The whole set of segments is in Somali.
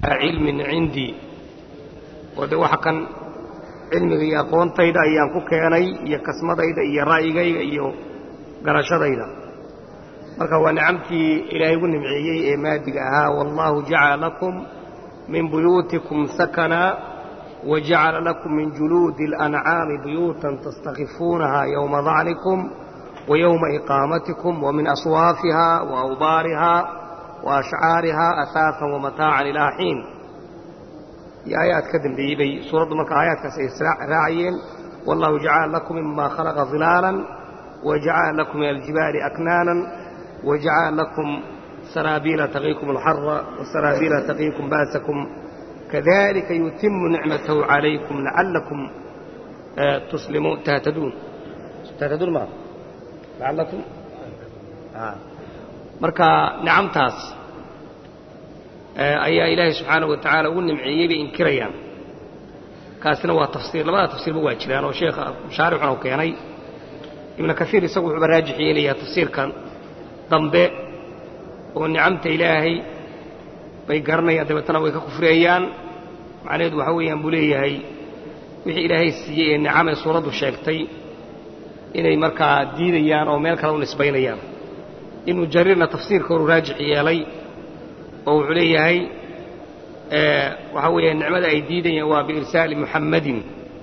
cilmin cindii oo de waxa kan cilmiga iyo aqoontayda ayaan ku keenay iyo kasmadayda iyo ra'yigayga iyo garashadayda marka waa nicamtii ilaahay ugu nimceeyey ee maadiga ahaa wallaahu jacala lakum min buyuutikum sakana wajacala lakum min juluudi اlancaami buyuutan tastakifuunaha yowma dacnikum ويوم إقامتكم ومن أصوافها وأوبارها وأشعارها أثاثا ومتاعا إلى حين يا آيات كذن بيبي سورة مكة آيات راعيين والله جعل لكم مما خلق ظلالا وجعل لكم من الجبال أكنانا وجعل لكم سرابيل تقيكم الحر وسرابيل تقيكم باسكم كذلك يتم نعمته عليكم لعلكم تسلمون تهتدون تهتدون معه lacallakum marka nicamtaas ayaa ilaahay subxaanahu wa tacaala ugu nimceeyey bay inkirayaan kaasina waa tafsiir labada tafsiirba waa jiraan oo sheekha mushaarixuna u keenay ibnu kaiir isagu wuxuuba raajix yeelayaa tafsiirkan dambe oo nicamta ilaahay bay garanayaan dabeetana way ka kufriyayaan macnaheedu waxa weeyaan buu leeyahay wixii ilaahay siiyey ee nicamee suuraddu sheegtay inay markaa diidayaan oo meel kale u nisbaynayaan ibnu jariirna tafsiirka horu raajix yeelay oo wuxuu leeyahay waxaa weeya nicmada ay diidayaan waa biirsaali muxammadin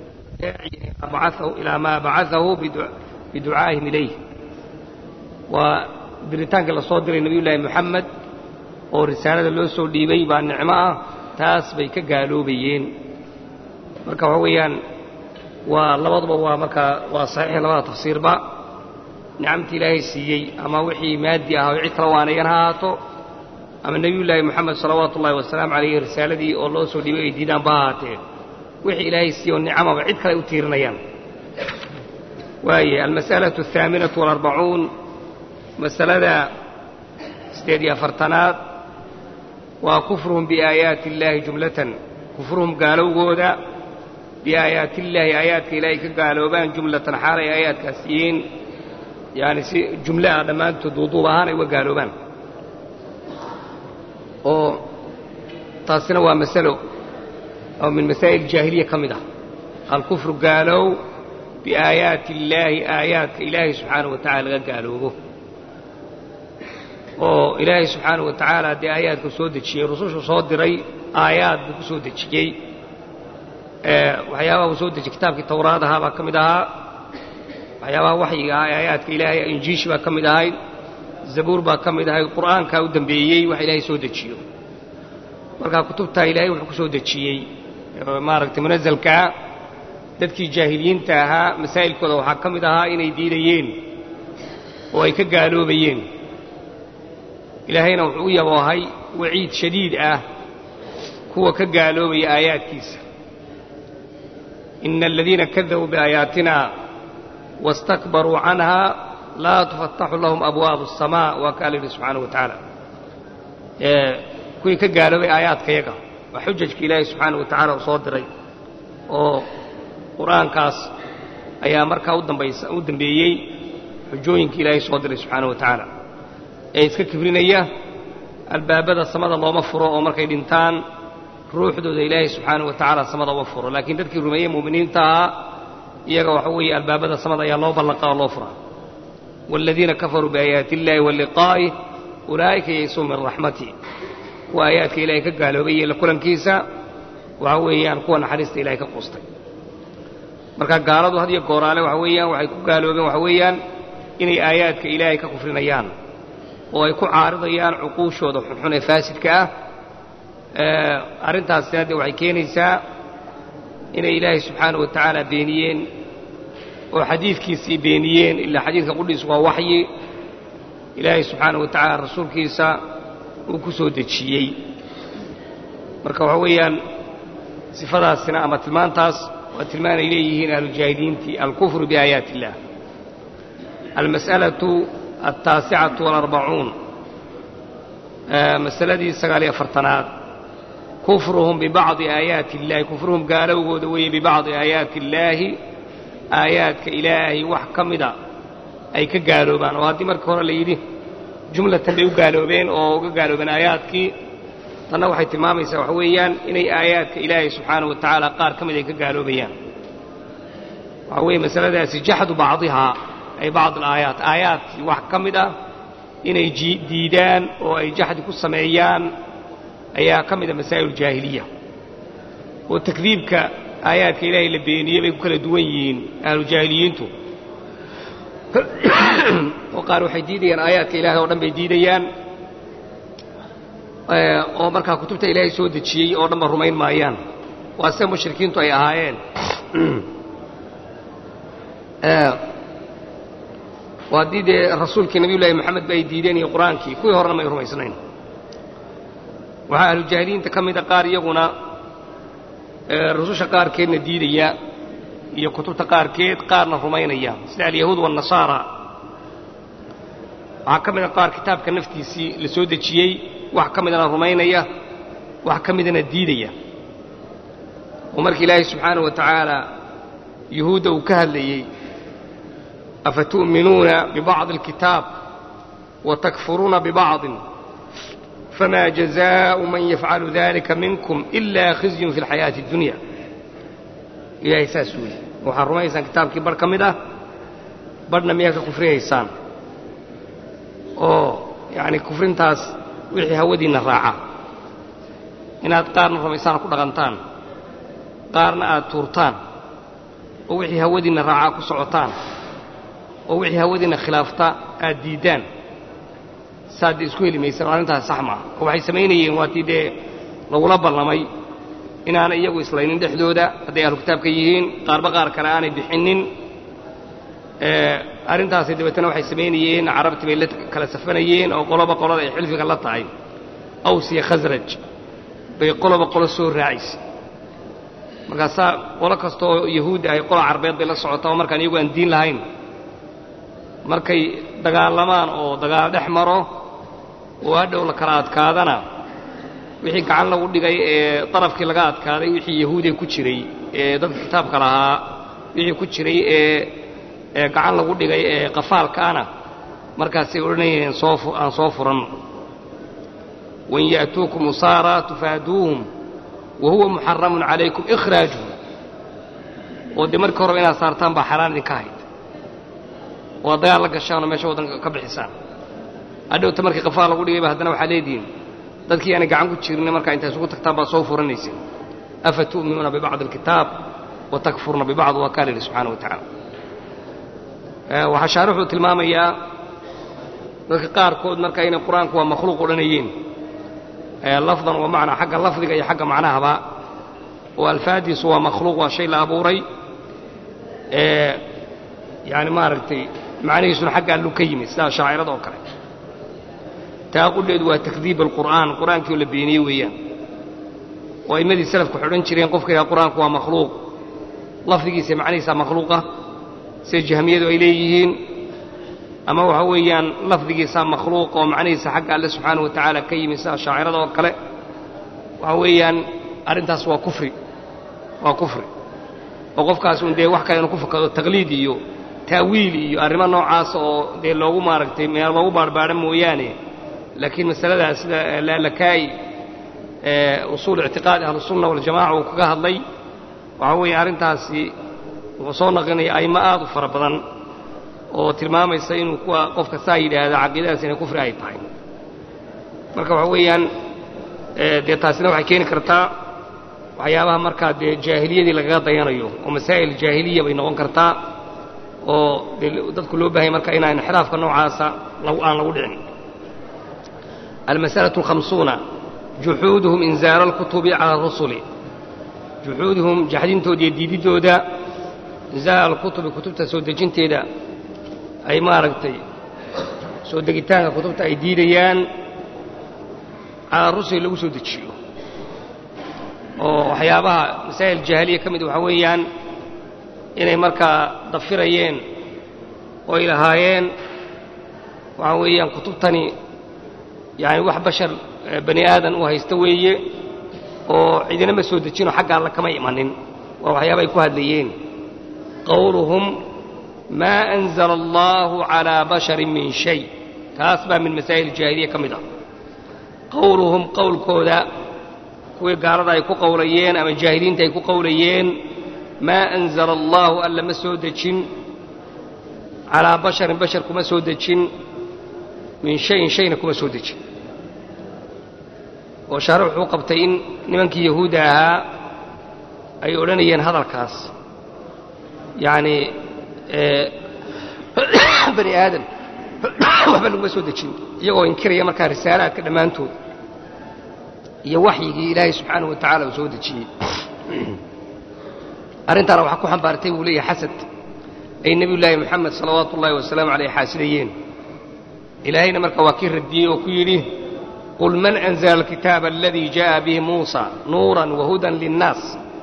ilaa maa bacaahu biducaa'ihim ilayh waa diritaanka la soo diray nebiyullaahi moxamed oo risaalada loo soo dhiibay baa nicmo ah taas bay ka gaaloobayeen marka waxaa weeyaan waa labaduba waa markaa waa saxiix labada tafsiirba nicamtii ilaahay siiyey ama wixii maadi ah oo cid kala waanayan ha ahaato ama nebiyullaahi moxamed salawaatu ullahi wasalaamu calayhi risaaladii oo loo soo dhiibay ay diidaanba ha ahaatee wixii ilaahay siiyey oo nicamaba cid kale ay u tiirinayaan waaye almas'alatu alhaaminatu walarbacuun masalada siddeed iyo afartanaad waa kufruhum biaayaati illaahi jumlatan kufruhum gaalowgooda biaayaati illaahi aayaadka ilaahay ka gaaloobaan jumlatan xaalay aayaadkaas yihiin yaani si jumle ah dhammaantood duuduub ahaan ay uga gaaloobaan oo taasina waa masalo oo min masaa'il jaahiliya ka mid ah alkufru gaalow biaayaati illaahi aayaadka ilaahay subxaanahu wa tacala laga gaaloobo oo ilaahay subxaanahu wa tacaala dee aayaadku soo dejiyey rusushu soo diray aayaad buu ku soo dejiyey waxyaabaha uu soo dejiyey kitaabkii tawraad ahaa baa ka mid ahaa waxyaabaha waxyiga ah ee aayaadka ilaahay injiishi baa ka mid ahayd zabuur baa ka mid ahayd qur'aankaa u dembeeyey wax ilaahay soo dejiyo markaa kutubtaa ilaahay wuxuu ku soo dejiyey maaragtay munasalkaa dadkii jaahiliyiinta ahaa masaa'ilkooda waxaa ka mid ahaa inay diidayeen oo ay ka gaaloobayeen ilaahayna wuxuu u yaboohay waciid shadiid ah kuwa ka gaaloobaya aayaadkiisa ina aladiina kadabuu biaayaatina wastakbaruu canha laa tufataxu lahum abwaabu aلsamaa waa kaa la yidhi subxaanahu wa tacaala kuwii ka gaaloobay aayaadkayaga waa xujajka ilaahay subxaanahu wa tacala uu soo diray oo qur'aankaas ayaa markaa udambaysa u dambeeyey xujooyinka ilaahay soo diray subxaanahu wa tacaala ee iska kibrinaya albaabada samada looma furo oo markay dhintaan ruuxdooda ilaahay subxaanahu wa tacaala samada uma furo laakiin dadkii rumeeye mu'miniinta ahaa iyaga waxa weeye albaabada samada ayaa loo ballaqa oo loo furaa waaladiina kafaruu biaayaati illaahi wa liqaa'ih ulaa'ika yaysuu min raxmati kuwa aayaadka ilaahay ka gaaloobay iyo la kulankiisa waxa weeyaan kuwa naxariista ilahay ka quustay marka gaaladu had iyo gooraale waxa weeyaan waxay ku gaaloobeen waxa weeyaan inay aayaadka ilaahay ka kufrinayaan oo ay ku caaridayaan cuquushooda xunxun ee faasidka ah arrintaasina dee waxay keenaysaa inay ilaahay subxaanahu wa tacaala beeniyeen oo xadiidkiisii beeniyeen ilaa xadiidka qudhiisu waa waxyi ilaahay subxaanahu wa tacaala rasuulkiisa uu ku soo dejiyey marka waxa weeyaan sifadaasina ama tilmaantaas waa tilmaan ay leeyihiin ahlujaahiliintii alkufru biaayaati illah almas'alatu altaasicatu walarbacuun masaladii sagaaliyo afartanaad kufruhum bibacdi aayaati illahi kufruhum gaalowgooda weeye bibacdi aayaati illaahi aayaadka ilaahay wax ka mida ay ka gaaloobaan oo haddii markii hore la yidhi jumlatan bay u gaaloobeen oo uga gaaloobeen aayaadkii tanna waxay tilmaamaysaa waxa weeyaan inay aayaadka ilaahay subxaanahu wa tacaala qaar ka mid ay ka gaaloobayaan waxa weeye masaladaasi jaxdu bacdihaa ay bacd alaayaat aayaadkii wax ka mid ah inay diidaan oo ay jaxdi ku sameeyaan ayaa ka mid a masaa'il jaahiliya oo takdiibka aayaadka ilaahay la beeniyey bay ku kala duwan yihiin ahlujaahiliyiintu oo qaar waxay diidayaan aayaadka ilaahay oo dhan bay diidayaan oo markaa kutubta ilaahay soo dejiyey oo dhanba rumayn maayaan waa sida mushrikiintu ay ahaayeen waa haddii dee rasuulkii nabiyullaahi moxamed ba ay diideen iyo qur-aankii kuwii horena may rumaysnayn waxaa ahlujaahiliyiinta ka mida qaar iyaguna rususha qaarkeedna diidaya iyo kutubta qaarkeed qaarna rumaynaya sida alyahuud waannasaara waxaa ka mida qaar kitaabka naftiisii la soo dejiyey wax ka midana rumaynaya wax ka midana diidaya oo markii ilaahay subxaanahu wa tacaala yuhuudda uu ka hadlayey afatu'minuuna bibacdi alkitaab wa takfuruuna bibacdin fma jazaءu man yafcalu dalika minkum ila khizyun fi اlxayaaةi اdunya ilaahay saas weeye waxaad rumaynaysaan kitaabkii barh ka mid ah barhna miyaa ka kufriyaysaan oo yani kufrintaas wixii hawadiinna raaca inaad qaarna rumaysaan ku dhaqantaan qaarna aad tuurtaan oo wixii hawadiinna raacaa ku socotaan oo wixii hawadiinna khilaafta aad diiddaan saad isku heli maysan arrintaas sax maaha oo waxay samaynayeen waatii dee lagula ballamay inaanay iyagu islaynin dhexdooda hadday ahlu kitaabka yihiin qaarba qaar kale aanay bixinnin arrintaasi dabeetana waxay samaynayeen carabtii bay la kala safanayeen oo qoloba qolada ay xilfiga la tahay aws iyo khasraj bay qoloba qolo soo raacaysay markaasaa qolo kasta oo yahuudda ahay qola carbeed bay la socotaa oo markaan iyagu aan diin lahayn markay dagaalamaan oo dagaal dhex maro oo hadhow la kala adkaadana wixii gacan lagu dhigay ee darafkii laga adkaaday wixii yahuudiya ku jiray ee dadka kitaabka lahaa wixii ku jiray ee ee gacan lagu dhigay ee qafaalkaana markaasay odhanayeen soo aan soo furanno wain ya'tuukum usaara tufaaduuhum wa huwa muxaramun calaykum ikhraajuhum oo dee markii horeba inaad saartaan baa xaraan idinka ahayd oo ad dagaal la gashaanoo meesha waddanka ka bixisaan hadhowta markii qafaal lagu dhigayba haddana waxaa leedihiin dadkii aanay gacan ku jirin markaa intaa isugu tagtaan baa soo furanayseen afa tu'minuuna bibacdi alkitaab wa takfuruna bibacd waa kaa la yidhi subxaana wa tacaala waxaa shaarixuu tilmaamayaa dadka qaarkood marka inay qur-aanku waa makhluuq odhanayeen lafdan wa macnaa xagga lafdiga iyo xagga macnahaba oo alfaadiisu waa makhluuq waa shay la abuuray yani maaragtay macnihiisuna xagga allu ka yimid sidaa shaacirada oo kale taa qudheedu waa takdiib alqur'aan qur'aankii oo la beeniyey weeyaan oo a'immadii salafku waxay odhan jireen qofka yidhaha qur'aanku waa makhluuq lafdigiisa macnihiisaa makhluuqa sida jahmiyadu ay leeyihiin ama waxa weeyaan lafdigiisaa makhluuqa oo macnihiisa xagga alle subxaana wa tacaala ka yimid sida shaacirada oo kale waxa weeyaan arrintaas waa kufri waa kufri oo qofkaas un dee wax kale inuu ku fakado taqliid iyo taawiil iyo arrimo noocaas oo dee loogu maaragtay meel loogu baarbaadho mooyaane laakiin masaladaas sida laalakaa'i usuul ictiqaadi ahlusunna waljamaca uu kaga hadlay waxaa weeye arrintaasi wuxuu soo naqlinaya a'immo aad u fara badan oo tilmaamaysa inuu kuwa qofka saa yidhaahda caqiidadaas inay kufri ay tahay marka waxa weeyaan dee taasina waxay keeni kartaa waxyaabaha markaa dee jaahiliyadii lagaga dayanayo oo masaa'il jaahiliya bay noqon kartaa oo dee dadku loo baahanya marka inaan inxiraafka noocaasa aan lagu dhicin almas'alaة الhamsuuna juxuuduhum inzaara اlkutubi calى الrusuli juxuuduhum jaxdintooda iyo diididdooda inzaara alkutubi kutubta soo dejinteeda ay maaragtay soo degitaanka kutubta ay diidayaan calaa rusuli lagu soo dejiyo oo waxyaabaha masaa'il jaahiliya ka mid waxaa weeyaan inay markaa dafirayeen oo ay lahaayeen waxaa weeyaan kutubtani yani wax bashar bani aadan uu haysta weeye oo cidina ma soo dejinoo xagga alla kama imanin waa waxyaaba ay ku hadlayeen qowluhum maa anzala allahu calaa basharin min shay taas baa min masaa'il jaahiliya ka mid ah qowluhum qowlkooda kuwii gaalada ay ku qowlayeen ama jaahiliinta ay ku qowlayeen maa anzala allaahu alla ma soo dejin calaa basharin bashar kuma soo dejin min shayin shayna kuma soo dejin oo shaare wuxuu qabtay in nimankii yahuudda ahaa ay odhanayeen hadalkaas yacnii bani aadam waxba laguma soo dejin iyagoo inkiraya markaa risaalaadka dhammaantood iyo waxyigii ilaahay subxaanahu wa tacala uu soo dejiyey arrintaana waxaa ku xambaartay buu leeyahay xasad ay nebiyullaahi moxamed salawaatu ullaahi wasalaamu caleyh xaasidayeen ilaahayna marka waa kii radiyey oo ku yidhi qul man anzala alkitaaba aladii jaءa bihi muusa nuuran wahudan linnaas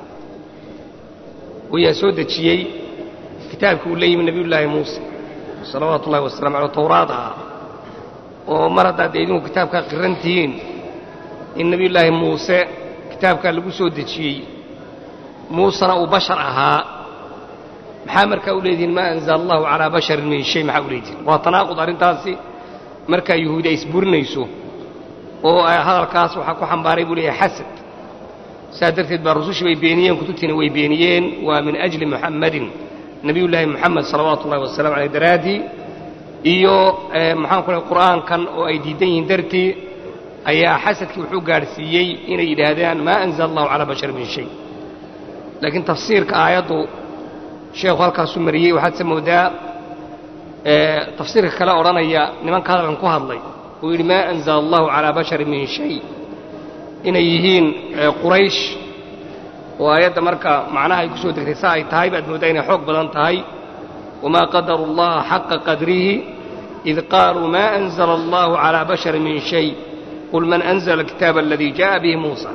wayaa soo dejiyey kitaabkii uu la yimi nebiyullaahi muuse salawaatu ullahi wasalamu aleh towraad ahaa oo mar haddaad dee idinku kitaabkaa qiran tihiin in nebiyullaahi muuse kitaabkaa lagu soo dejiyey muusena uu bashar ahaa maxaa markaa u leedihiin maa anzala allahu calaa basharin min shay maxaa u leedihiin waa tanaaqud arrintaasi markaa yuhuudi ay isburinayso oo hadalkaas waxaa ku xambaaray buu leeyahay xasad saa darteed baa rusushii bay beeniyeen kutubtiina way beeniyeen waa min ajli muxammadin nebiyullaahi moxamed salawaatu ullahi wasalamu aleyh daraaddii iyo maxaan ku lehay qur'aankan oo ay diidan yihiin dartii ayaa xasadkii wuxuu gaadhsiiyey inay yidhaahdaan maa anzala allahu calaa basharin min shay laakiin tafsiirka aayaddu sheekhu halkaasuu mariyey waxaad se moodaa tafsiirka kale odhanaya nimanka hadalkan ku hadlay uu yidhi maa anzala allahu calaa basharin min shay inay yihiin quraysh oo aayadda marka macnaha ay ku soo degtay sa ay tahay baad mooddaa inay xoog badan tahay wamaa qadaru allaha xaqa qadrihi id qaaluu maa anzala allahu calaa basharin min shay qul man anzala alkitaaba aladii jaءa bihi muusa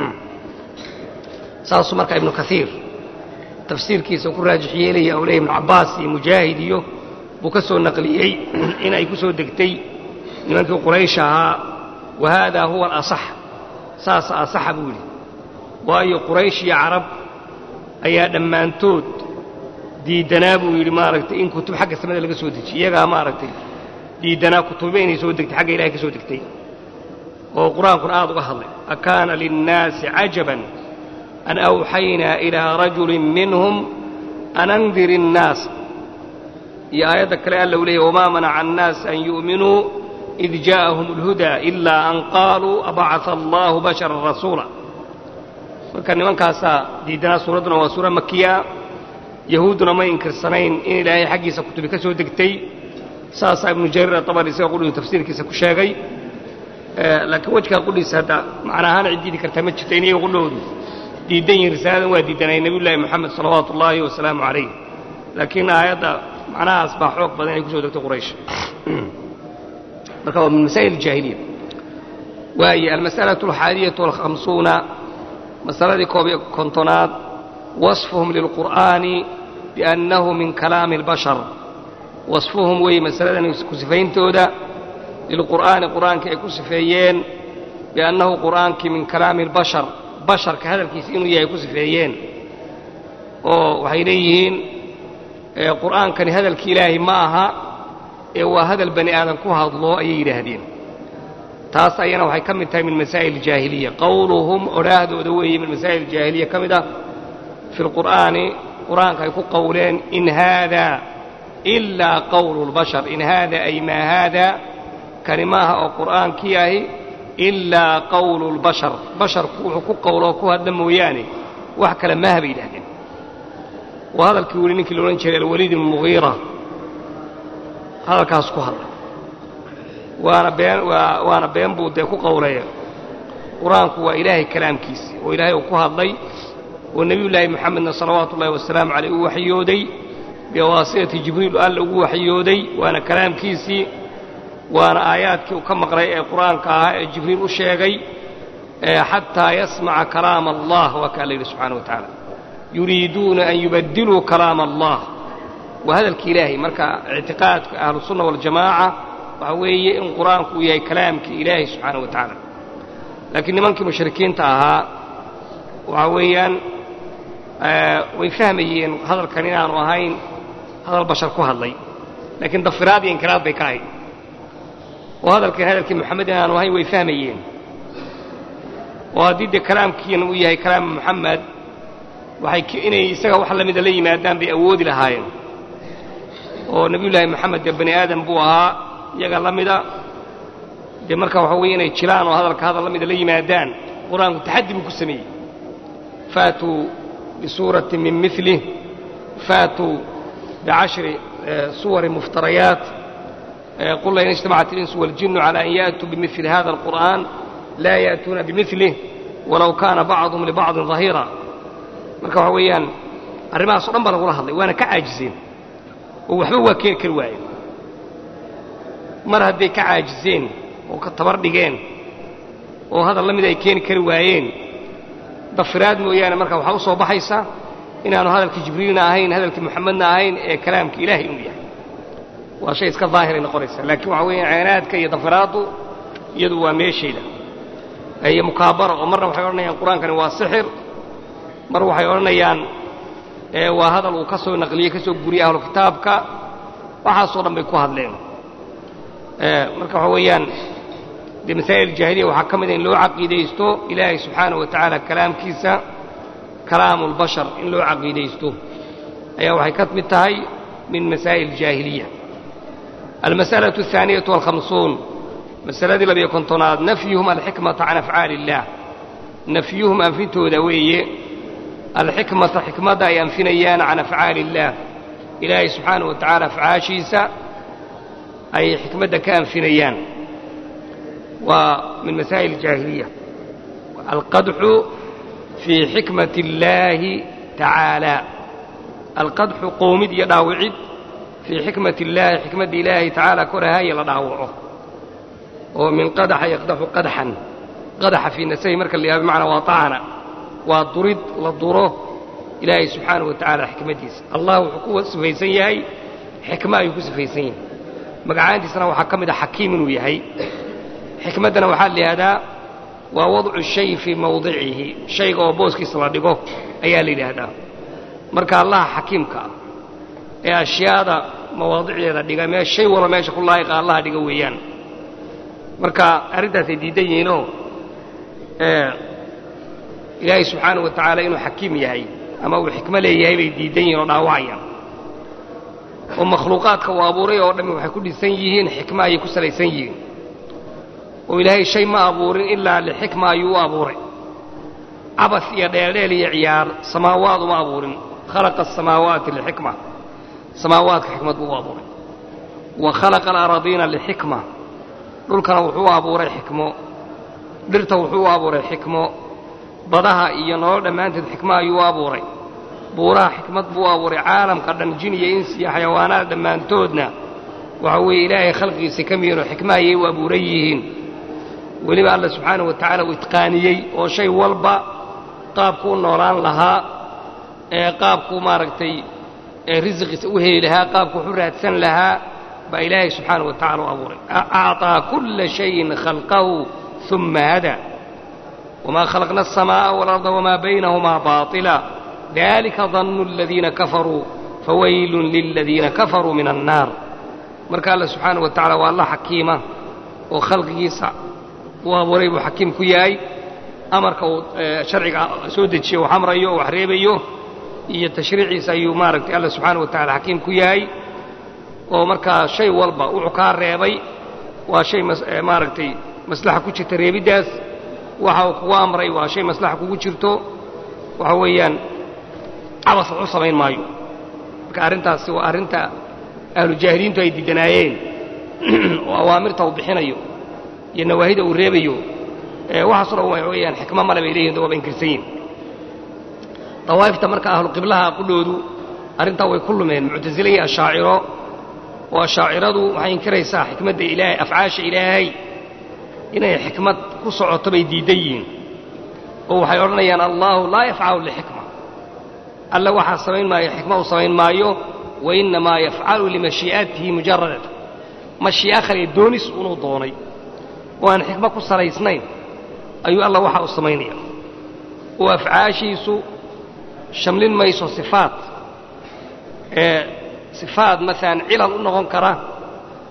saasuu marka ibnu kaiir tafsiirkiisa ku raajix yeelaya oo leeya ibnu cabbaas iyo mujaahid iyo buu ka soo naqliyey in ay ku soo degtay nimankii quraysh ahaa wa haadaa huwa alasax saasa asaxa buu yidhi waayo quraysh iyo carab ayaa dhammaantood diiddanaa buu yidhi maaragtay in kutub xagga samada laga soo dejiy iyagaa maaragtay diiddanaa kutuba inay soo degtay xagga ilahay ka soo degtay oo qur-aankuna aad uga hadlay akaana linnaasi cajaban an awxaynaa ilaa rajulin minhum an andir innaas iyo aayadda kale alla u leeyay wamaa manaca annaas an yu'minuu id jaa'ahum alhudaa ilaa an qaaluu abacaa allaahu basharan rasuula marka nimankaasaa diiddanaa suuradduna waa suura makiya yahuudduna may inkirsanayn in ilaahay xaggiisa kutubi ka soo degtay saasaa ibnu jariir atabari isaga qudhigu tafsiirkiisa ku sheegay laakiin wejkaa qudhiisa hadda macnaahaan ciddiidi kartaa ma jirta in iyaga qudhoodu diiddan yihin risaaladan waa diiddanay nebiyullaahi moxamed salawaatu ullaahi wasalaamu calayh laakiin aayadda macnahaas baa xoog badan inay ku soo degtay quraysh marka waa min masaa'il jaahiliya waaye almas'alatu alxaadiyatu walkhamsuuna masaladii koob iyo kontonaad wasfuhum lilqur'aani biannahu min kalaami albashar wasfuhum weeye masaladan ku sifayntooda lilqur'aani qur'aankii ay ku sifeeyeen biannahu qur'aankii min kalaami albashar basharka hadalkiisa inuu yahay ku sifeeyeen oo waxay leeyihiin qur'aankani hadalki ilaahay ma aha ee waa hadal bani aadan ku hadlo ayay yidhaahdeen taas ayana waxay ka mid tahay min masaa'il jaahiliya qowluhum odhaahdooda weeye min masaa'il jaahiliya ka mid ah fi lqur'aani qur'aanka ay ku qowleen in haada ilaa qowlu lbashar in haada ay maa haada kani maaha oo qur'aankii ahi ilaa qowlu lbashar basharku wuxuu ku qowloo ku hadla mooyaane wax kale maaha bay yidhahdeen waa hadalkii weli ninkii la odhan jiray alwaliid ibnu mugiira hadalkaas ku hadlay waana been waana been buu dee ku qowlaya qur-aanku waa ilaahay kalaamkiisi oo ilaahay uu ku hadlay oo nebiyullaahi moxamedna salawaatu ullahi wasalaamu caleyh uu waxyooday biwaasitati jibriil alla ugu waxyooday waana kalaamkiisii waana aayaadkii uu ka maqlay ee qur-aanka ahaa ee jibriil u sheegay xataa yasmaca kalaama allah waa kaa la yidhi subxana wa tacaala yuriiduuna an yubaddiluu kalaama allah waa hadalki ilaahay marka ictiqaadka ahlusunna waljamaaca waxa weeye in qur-aanku uu yahay kalaamkii ilaahay subxaana wa tacaala laakiin nimankii mushrikiinta ahaa waxa weeyaan way fahmayeen hadalkan inaanu ahayn hadal bashar ku hadlay laakiin dafiraad iyo inkiraad bay ka ahayd oo hadalkan hadalkii moxamed inaanu ahayn way fahmayeen oo haddii dee kalaamkiina uu yahay kalaam moxamed waxay inay isaga wax la mida la yimaadaan bay awoodi lahaayeen oo nebiyullaahi moxamed dee bani aadam buu ahaa iyaga la mida dee marka waxa weeye inay jiraan oo hadalka hadal la mida la yimaadaan qur-aanku taxaddi buu ku sameeyey faatuu bisuuratin min milih faatuu bicashri suwari muftarayaat qul lain اجtamacat اlinsu waاljinu calى an yأtuu bimili hada اlqur'an laa yأtuuna bimilih walow kaana bacduhum libacdin ظahiira marka waxa weeyaan arrimahaas o dhan baa lagula hadlay waana ka caajiseen oo waxba waa keeni kari waayeen mar hadday ka caajiseen oo ka tabar dhigeen oo hadal la mid ay keeni kari waayeen dafiraad mooyaane marka waxaa u soo baxaysa inaanu hadalkii jibriilna ahayn hadalkii moxamedna ahayn ee kalaamkii ilaahay inuu yahay waa shay iska daahiray noqonaysa laakiin waxa weeyaan ceenaadka iyo dafiraaddu iyadu waa meeshayda iyo mukaabara oo marna waxay odhanayaan qur-aankani waa sixir mar waxay odhanayaan waa hadal uu ka soo naqliyey ka soo guriyey ahlu kitaabka waxaasoo dhan bay ku hadleen marka waxa weeyaan dee masaa'il jaahiliya waxaa ka mida in loo caqiidaysto ilaahay subxaanaه wa tacaala kalaamkiisa kalaamu اlbashar in loo caqiidaysto ayaa waxay ka mid tahay min masaa'il jaahiliya almas'alaة الثaaniyaة والhamsuun masaladii labiyo kontonaad nafyuhum alxikmata can afcaali اllah nafyuhum anfintooda weeye alxikmata xikmadda ay anfinayaan can afcaali اllaah ilaahay subxaanaه wa tacaala afcaashiisa ay xikmadda ka anfinayaan waa min masaa'il jaahiliya alqadxu fii xikmati اllaahi tacaala alqadxu qoomid iyo dhaawicid fii xikmati illaahi xikmadda ilaahay tacaala korahaya la dhaawaco oo min qadaxa yaqdaxu qadxan qadaxa fii nasahi marka la yaha bimacnaa waa ta'ana waa durid la duro ilaahay subxaanahu wa tacaala xikmaddiisa allah wuxuu ku sifaysan yahay xikmo ayuu ku sifaysan yahay magacaantiisana waxaa ka mid a xakiim inuu yahay xikmaddana waxaa la yidhahdaa waa wadcu shay fii mawdicihi shayga oo booskiisa la dhigo ayaa la yidhaahdaa marka allaha xakiimka ah ee ashyaada mawaadicdeeda dhiga mee shay walba meesha ku laa'iqa allaha dhiga weeyaan marka arrintaasay diidan yihiinoo ilaahay subxaanahu wa tacaala inuu xakiim yahay ama uu xikmo leeyahay bay diidan yihiin oo dhaawacayaan oo makhluuqaadka uu abuuray oo dhammi waxay ku dhisan yihiin xikmo ayay ku salaysan yihiin oo ilaahay shay ma abuurin ilaa lixikma ayuu u abuuray cabas iyo dheeldheel iyo ciyaar samaawaad uma abuurin khalaqa asamaawaati lixikma samaawaadka xikmad buu u abuuray wa khalaqa alaradiina lixikma dhulkana wuxuu u abuuray xikmo dhirta wuxuu u abuuray xikmo badaha iyo nolol dhammaanteed xikmo ayuu u abuuray buuraha xikmad buu u abuuray caalamka dhan jin iyo insi iyo xayawaanaad dhammaantoodna waxa weeye ilaahay khalqigiisa ka miyihinoo xikmo ayay u abuuran yihiin weliba alla subxaanahu wa tacaala uu itqaaniyey oo shay walba qaabkuu noolaan lahaa ee qaabkuu maaragtay risiqiisa u heli lahaa qaabku wax u raadsan lahaa baa ilaahay subxaanahu wa tacala u abuuray acطaa kulla shayin khalqahu uma hada wma khalaqna الsamaaءa wاlarda wma baynahumaa baطila dalika dannu اladiina kafaruu fawaylun liladiina kafaruu min annaar marka alla subxaanahu wa tacala waa alla xakiima oo khalqigiisa uu abuuray buu xakiim ku yahay amarka uu sharciga soo dejiyo wax amrayo oo wax reebayo iyo tashriiciisa ayuu maaragtay alla subxaanahu wa tacala xakiim ku yahay oo markaa shay walba wuxuu kaa reebay waa shay maaragtay maslaxa ku jirta reebiddaas waxa uu kugu amray waa shay maslaxa kugu jirto waxa weeyaan cabas wax u samayn maayo marka arrintaasi waa arrinta ahlu jaahiliintu ay diidanaayeen oo awaamirta uu bixinayo iyo nawaahida uu reebayo waxaaso dhan waxa weeyaan xikmo male bay leeyihin waaba inkirsan yihin dawaa'ifta marka ahlu qiblaha qudhoodu arrintaa way ku lumeen muctasile iyo ashaaciro oo ashaaciradu waxay inkiraysaa xikmadda ilaahay afcaasha ilaahay inay xikmad ku socoto bay diidan yihiin oo waxay odhanayaan allaahu laa yafcalu lixikma alla waxaa samayn maayo xikma uu samayn maayo wa innamaa yafcalu limashii'atihi mujaradata mashii'a khaliya doonis unuu doonay oo aan xikmo ku salaysnayn ayuu alla waxa uu samaynaya oo afcaashiisu shamlin mayso sifaat ee sifaat maalan cilal u noqon kara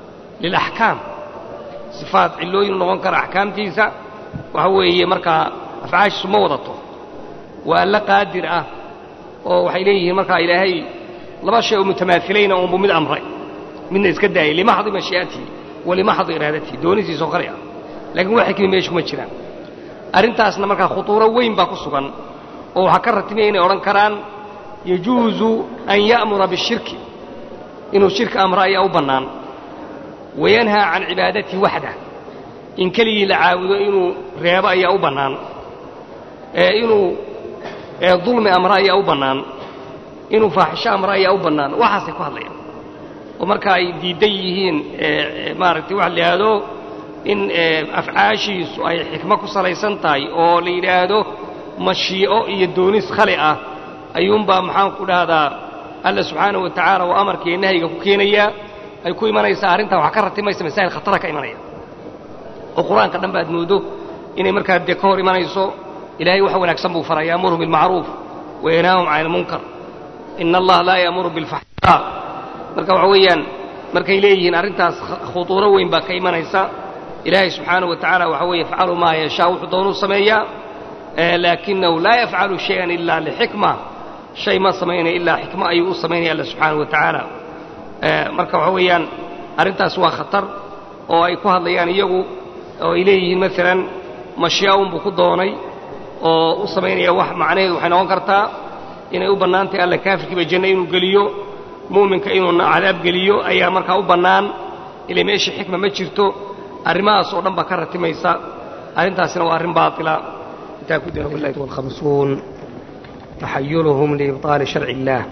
lilaxkaam sifaat cillooyin u noqon kara axkaamtiisa waxa weeye markaa afcaashiisu ma wadato waa alla qaadir ah oo waxay leeyihiin markaa ilaahay laba shay oo mutamaahilayna uunbu mid amray midna iska daayay limaxdi mashii'atihi wa limaxdi iraadatihi doonisiisoo kale ah laakiin wax xikmi meesha kuma jiraan arrintaasna markaa khutuuro weyn baa ku sugan oo waxaa ka ratimaya inay odhan karaan yajuusu an ya'mura bishirki inuu shirki amro ayaa u bannaan wayanhaa can cibaadatihi waxdah in keligii la caabudo inuu reebo ayaa u bannaan ee inuu dulmi amro ayaa u bannaan inuu faaxisho amro ayaa u bannaan waxaasay ku hadlayaan oo marka ay diidan yihiin maaragtay waxa la yidhaahdo in afcaashiisu ay xikmo ku salaysan tahay oo la yidhaahdo mashii'o iyo doonis khali ah ayuunbaa maxaan ku dhahdaa alla subxaanahu wa tacaala oo amarka iyo nahyiga ku keenayaa ay ku imanaysaa arrintaa waxaa ka ratimaysa masaa'il khatara ka imanaya oo qur-aanka dhan baad moodo inay markaa dee ka hor imanayso ilaahay wax wanaagsan buu faraa yaamuru bilmacruuf wayanhaahum cani ilmunkar ina allaha laa yaamuru bilfaxshaa marka waxa weeyaan markay leeyihiin arrintaas khutuuro weyn baa ka imanaysa ilaahay subxaanahu wa tacaala waxa weeye yafcalu maa yashaa wuxuu doonuu sameeyaa laakinahu laa yafcalu shayan ilaa lixikma shay ma samaynaya ilaa xikmo ayuu u samaynaya alla subxaanahu wa tacaala marka waxa weeyaan arrintaas waa khatar oo ay ku hadlayaan iyagu oo ay leeyihiin maalan mashii'a unbuu ku doonay oo u samaynaya wax macnaheedu waxay noqon kartaa inay u bannaan tahay alla kaafirkiiba janno inuu geliyo mu'minka inuu cadaab geliyo ayaa markaa u bannaan ilay meeshii xikma ma jirto arrimahaas oo dhan baa ka ratimaysa arrintaasina waa arrin baatila intaa ku dira wallahi walkhamsuun taxayuluhum liibطaali sharci illaah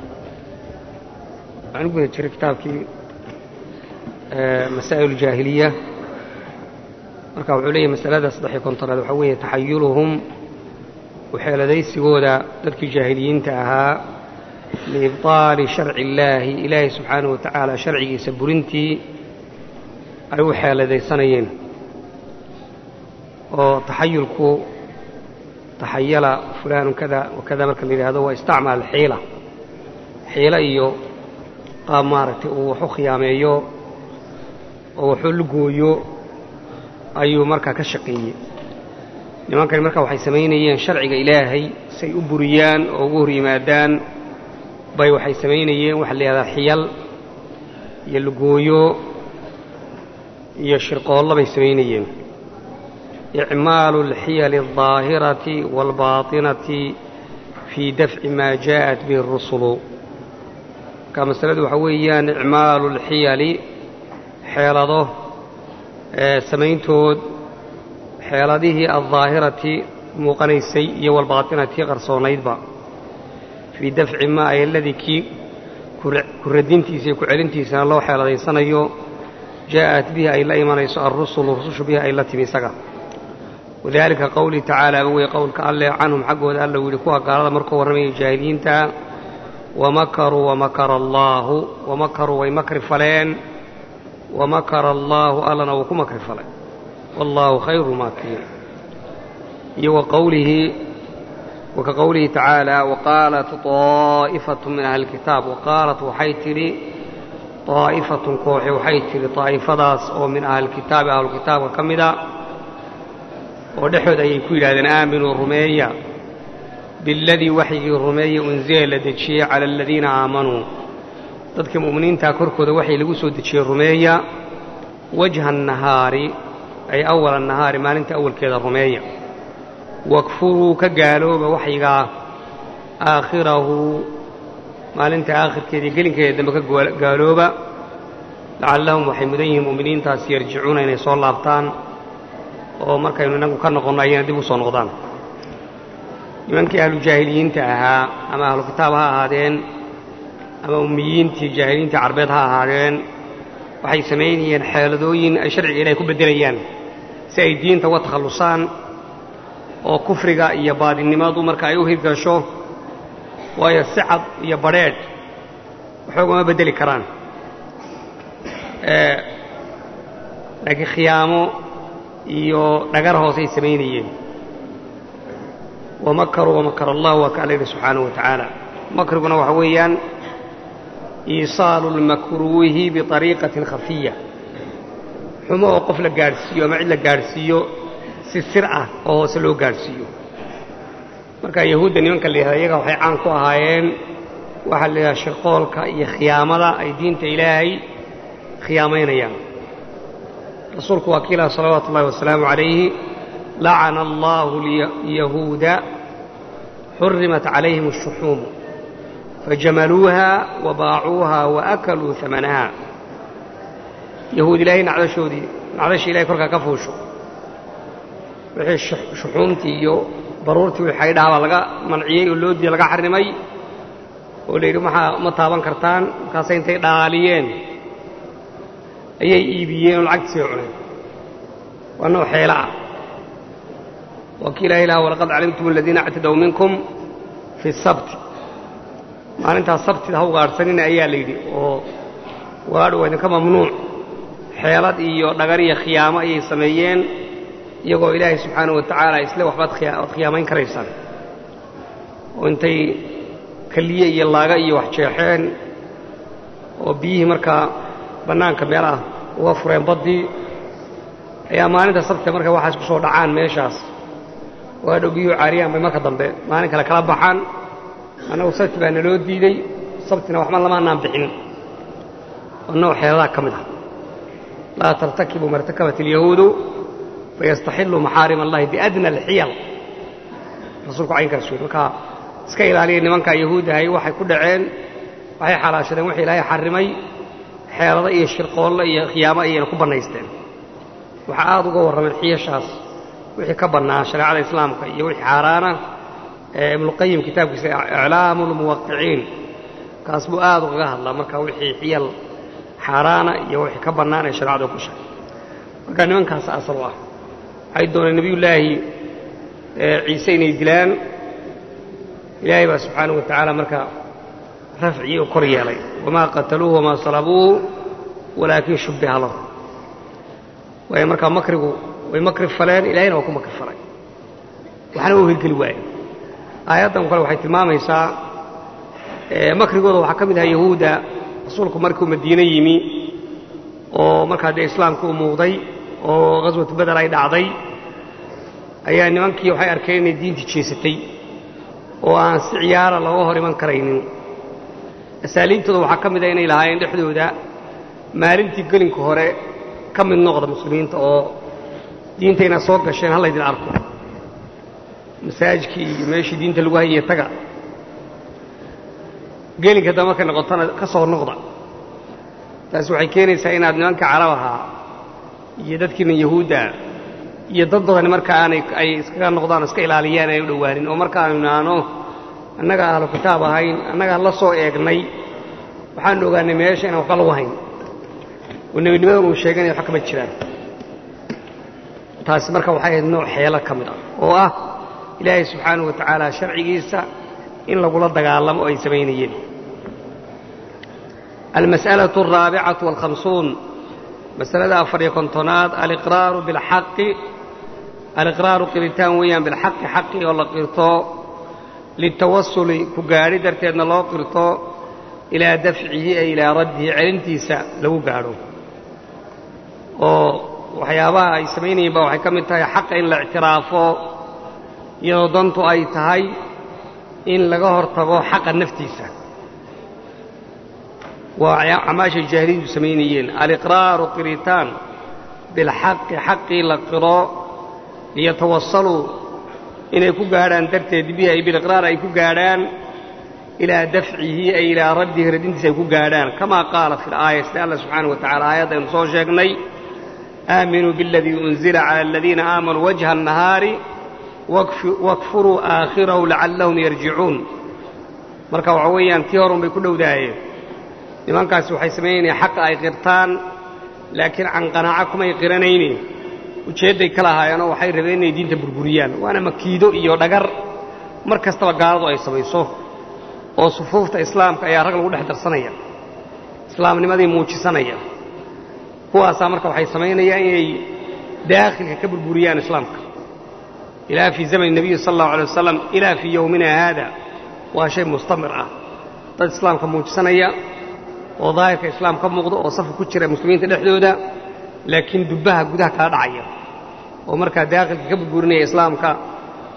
waxaan u guda jiray kitaabkii masaa'il jaahiliya marka wuxuu leeyahy masalada saddex-iyo kontonaad waxaa weeye taxayuluhum waxeeladaysigooda dadkii jaahiliyiinta ahaa liibطaali sharci illaahi ilaahay subxaanahu wa tacaala sharcigiisa burintii ay u xeeladaysanayeen oo taxayulku taxayala fulaanu kada wakada marka la yidhaahdo waa istacmal xiila xiilo iyo qaab maaragtay uu wax u khiyaameeyo oo waxuu lugooyo ayuu markaa ka shaqeeyey nimankani marka waxay samaynayeen sharciga ilaahay say u buriyaan oo ugu hor yimaadaan bay waxay samaynayeen waxa la yidhahdaa xiyal iyo lugooyo iyo shirqoollo bay samaynayeen icmaalu alxiyali aldaahirati waalbaatinati fii dafci maa jaa'at bihi arusulu marka masaladu waxaa weeyaan icmaalu alxiyali xeelado samayntood xeeladihii aldaahirati muuqanaysay iyo walbaatinati qarsoonaydba fii dafci maa ay aladii kii ku radintiisa iyo ku celintiisana loo xeeladaysanayo jaa'at bihi ay la imanayso alrusulu rusushu bihi ay la timi isaga wadalika qowlii tacaala ba wey qowlka alleh canhum xaggooda alla uu yidhi kuwa gaalada markuu warramayay jaahiliyiinta wamakaruu wamakara allaahu wamakaruu way makri faleen wamakara allaahu allana wuu ku makri falay wallaahu khayru maakiriin iyo wa qowlihi waka qowlihi tacaala waqaalat طaa'ifatu min ahli اlkitaab waqaalat waxay tidhi طaa'ifatun kooxe waxay tidhi طaa'ifadaas oo min ahlilkitaabi ahlukitaabka ka mida oo dhexood ayay ku yidhahdeen aaminuu rumeeya biاladii waxyigii rumeeya unzila la dejiyey cala aladiina aamanuu dadkii mu'miniintaa korkooda waxay lagu soo dejiyey rumeeya wajha annahaari ay awala annahaari maalinta awalkeeda rumeeya wakfuruu ka gaalooba waxyigaa aakhirahu maalinta aakhirkeedii gelinkeeda dambe ka gaalooba lacallahum waxay mudan yihiin mu'miniintaas yarjicuuna inay soo laabtaan oo markaynu innagu ka noqonno ayayna dib u soo noqdaan nimankii ahlu jaahiliyiinta ahaa ama ahlu kitaab ha ahaadeen ama ummiyiintii jaahiliyiintii carbeed ha ahaadeen waxay samaynayeen xeeladooyin ay sharciga ilahay ku beddelayaan si ay diinta uga takhallusaan oo kufriga iyo baadinnimadu marka ay u hirgasho waayo si cad iyo badrheedh waxoogama beddeli karaan laakiin khiyaamo iyo dhagar hoosay samaynayeen wamakaruu wamakar allah waa ka alla yidhi subxaanahu wa tacaala makriguna waxa weeyaan iisaalu lmakruuhi biطariiqatin khafiya xumo oo qof la gaadhsiiyo ama cid la gaadhsiiyo si sir ah oo hoose loo gaadhsiiyo marka yahuudda nimanka la yihahda iyaga waxay caan ku ahaayeen waxaa la yidhaha shirqoolka iyo khiyaamada ay diinta ilaahay khiyaamaynayaan rasuulku waa kiilaha salawaatu ullahi wasalaamu calayhi lacana allahu yahuuda xurimat calayhim ashuxuumu fajamaluuha wabaacuuha waakaluu amanaha yahuud ilaahay nacdashoodii nacdashii ilahay korkaa ka fuusho wixii shuxuumtii iyo baruurtii wii xaydhaha baa laga manciyey oo loo diiday laga xarrimay oo la yidhi maxaa ma taaban kartaan markaasay intay dhaaliyeen ayay iibiyeen oo lacagtiisay cuneen waa nooc xeelo ah waa kii ilahay laha walaqad calimtum aladiina actadaw minkum fi sabti maalintaas sabtida ha ugaadhsanina ayaa la yidhi oo waadhu waa idinka mamnuuc xeelad iyo dhagar iyo khiyaamo ayay sameeyeen iyagoo ilaahay subxaanahu wa tacaala isle waxbaad waad khiyaamayn karaysaan oo intay keliye iyo laaga iyo wax jeexeen oo biyihii markaa bannaanka meel ah uga fureen baddii ayaa maalinta sabtita marka waxaas ku soo dhacaan meeshaas oo hadhow biyuhu caariyaan bay marka dambe maalin kale kala baxaan annagu sabti baa naloo diidey sabtina waxba lamaanaan bixin oo nooc xeeladaha ka mid ah laa tartakibu martakabat alyahuudu fayastaxiluu maxaarim allahi biadna alxiyal rasuulku caynkaas wey markaa iska ilaaliya nimankaa yahuudahay waxay ku dhaceen waxay xalaashadeen wixii ilaahay xarrimay xeelado iyo shirqoolle iyo khiyaamo ayayna ku bannaysteen waxaa aad uga warrameen xiyashaas wixii ka bannaa shareecada islaamka iyo wixii xaaraana ibnuqayim kitaabkiisa iclaamu lmuwaqiciin kaas buu aad ugaga hadlaa marka wixii xiyal xaaraana iyo wixii ka bannaan ee shareecadu ku sheegay marka nimankaas asal u ah waxay dooneen nebiyullaahi ciise inay dilaan ilaahay baa subxaanahu wa tacaala marka rafcii u kor yeelay wamaa qataluuhu wamaa salabuuhu walaakin shubbiha lahu waayo markaa makrigu way makri faleen ilahayna waa ku makri falay waxna u hirgeli waaye aayaddan kale waxay tilmaamaysaa makrigooda waxaa ka mid ahaa yahuudda rasuulku markuu madiine yimi oo markaa dee islaamka u muuqday oo ghaswatu beder ay dhacday ayaa nimankii waxay arkeen inay diintii jeesatay oo aan si ciyaara looga hor iman karaynin asaaliibtooda waxaa ka mid a inay lahaayeen dhexdooda maalintii gelinka hore ka mid noqda muslimiinta oo diintayna soo gasheen ha laydin arko masaajidkii iyo meeshii diinta lagu hayay taga gelinka dambe markay noqotona ka soo noqda taasi waxay keenaysaa inaad nimanka carab ahaa iyo dadkiina yahuudda iyo dad badani marka aanay ay iskaga noqdaan iska ilaaliyaan ay u dhowaanin oo markaanu naano annaga ahlu kitaab ahayn annagaa la soo eegnay waxaanu ogaanay meesha inaan waxba lagu hayn oo nebinimadan uu sheeganaya wax kama jiraan taasi marka waxay ahayd nooc xeelo ka mid ah oo ah ilaahay subxaanahu wa tacaala sharcigiisa in lagula dagaalamo oo ay samaynayeen almas'alaة الraabicaة والhamsuun masalada afariyo kontonaad aliqraaru bilxaqi aliqraaru qiritaan weeyaan bilxaqi xaqi oo la qirto litawasuli ku gaadhi darteedna loo qirto ilaa dafcihi ay ilaa raddihi celintiisa lagu gaadho oo waxyaabaha ay samaynayeen ba waxay ka mid tahay xaqa in la ictiraafo iyadoo dantu ay tahay in laga hor tago xaqa naftiisa waa acmaashay jaahiliyadu samaynayeen aliqraaru qiritaan bilxaqi xaqii la qiro liyatawasaluu inay ku gaadhaan darteed bihi ay biliqraar ay ku gaadhaan ilaa dafcihi ay ilaa raddihi radintiisa ay ku gaadhaan kamaa qaala fi laaya sida alla subxaanah wa tacala aayadda aynu soo sheegnay aaminuu biاladii unzila cala aladiina aamanuu wajha الnahaari wakfuruu aakhirahu lacallahum yarjicuun marka waxa weeyaan tii horun bay ku dhowdaayeen nimankaasi waxay samaynayeen xaqa ay qirtaan laakiin can qanaaco kumay qiranayne ujeedday ka lahaayeenoo waxay rabeen inay diinta burburiyaan waana makiido iyo dhagar mar kastaba gaaladu ay samayso oo sufuufta islaamka ayaa rag lagu dhex darsanaya islaamnimadii muujisanaya kuwaasaa marka waxay samaynayaan inay daakhilka ka burburiyaan islaamka ilaa fii zamani nebiyi sala allahu alay wasalam ilaa fii yowmina haada waa shay mustamir ah dad islaamka muujisanaya oo daahirka islaam ka muuqdo oo safka ku jira muslimiinta dhexdooda laakiin dubbaha gudaha kala dhacaya oo markaa daakhilka ka burburinaya islaamka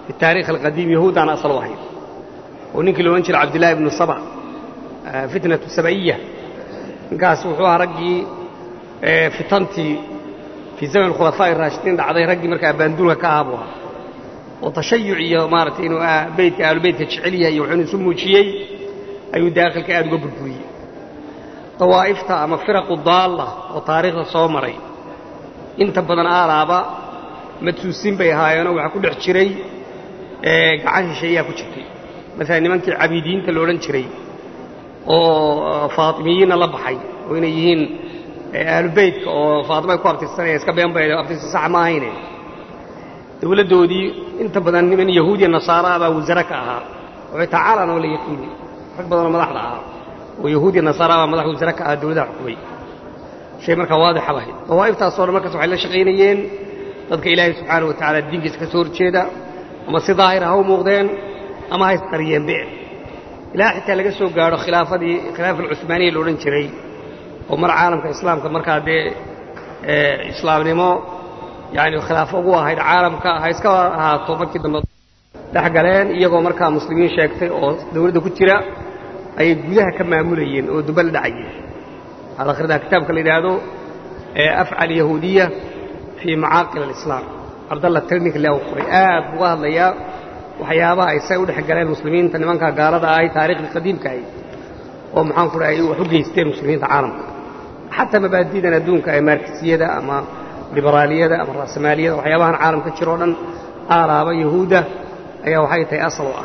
fi taarikh alqadiim yahuudaana asal u ahayd oo ninkii loodhan jiray cabdillahi ibnu saba fitnatu saba'iya ninkaas wuxuu ahaa raggii fitantii fii zaman khulafaa'i raashidiin dhacday raggii markaa abbaanduulka ka ahaa buu ahaa oo tashayuc iyo maaragtay inuu beytka aalubeytka jecel yahay iyo wuxuuna isu muujiyey ayuu daakhilka aad uga burburiyey dawaa'ifta ama firaqu daalla oo taariikhda soo maray inta badan aalaaba madsuusin bay ahaayeenoo waxaa ku dhex jiray gacan shisheeyaa ku jirtay maalan nimankii cabiidiyiinta la odhan jiray oo faatimiyiinna la baxay oo inay yihiin aalubeytka oo faatima ay ku abtirsanaya iska been bay abtirsa sax ma ahayne dawladdoodii inta badan niman yahuudiya nasaara baa wasare ka ahaa waxay tacaalan oo la yaqiini rag badanoo madaxda ahaa oo yahuudiya nasaara baa madax wasare ka ahaa dawladaha xukumay shay markaa waadixa bahay dawaa'iftaasoo dhan markaas waxay la shaqaynayeen dadka ilaahay subxaana wa tacaala diinkiisa ka soo horjeeda ama si daahira ha u muuqdeen ama ha isqariyeenbe ilaa xitaa laga soo gaadho khilaafadii khilaafa alcuhmaaniya la odhan jiray oo mar caalamka islaamka markaa dee islaamnimo yani khilaafo ugu ahayd caalamka ha iska ahaato markii dambe dhex galeen iyagoo markaa muslimiin sheegtay oo dawladda ku jira ayay gudaha ka maamulayeen oo dumbe la dhacayeen waxaad akhridaa kitaabka la yidhaahdo afcal yahuudiya fii macaaqil alislaam cabdalla trnik le u qoray aad buu uga hadlayaa waxyaabaha ay say u dhex galeen muslimiinta nimankaa gaalada ahay taariikhdii qadiimka ahayd oo maxaan ku dhahay wax u geysteen muslimiinta caalamka xataa mabaadi'dan adduunka ee markisiyada ama liberaaliyada ama ra'samaaliyada waxyaabahan caalamka jiro o dhan aalaaba yahuudda ayaa waxay tahay asal u ah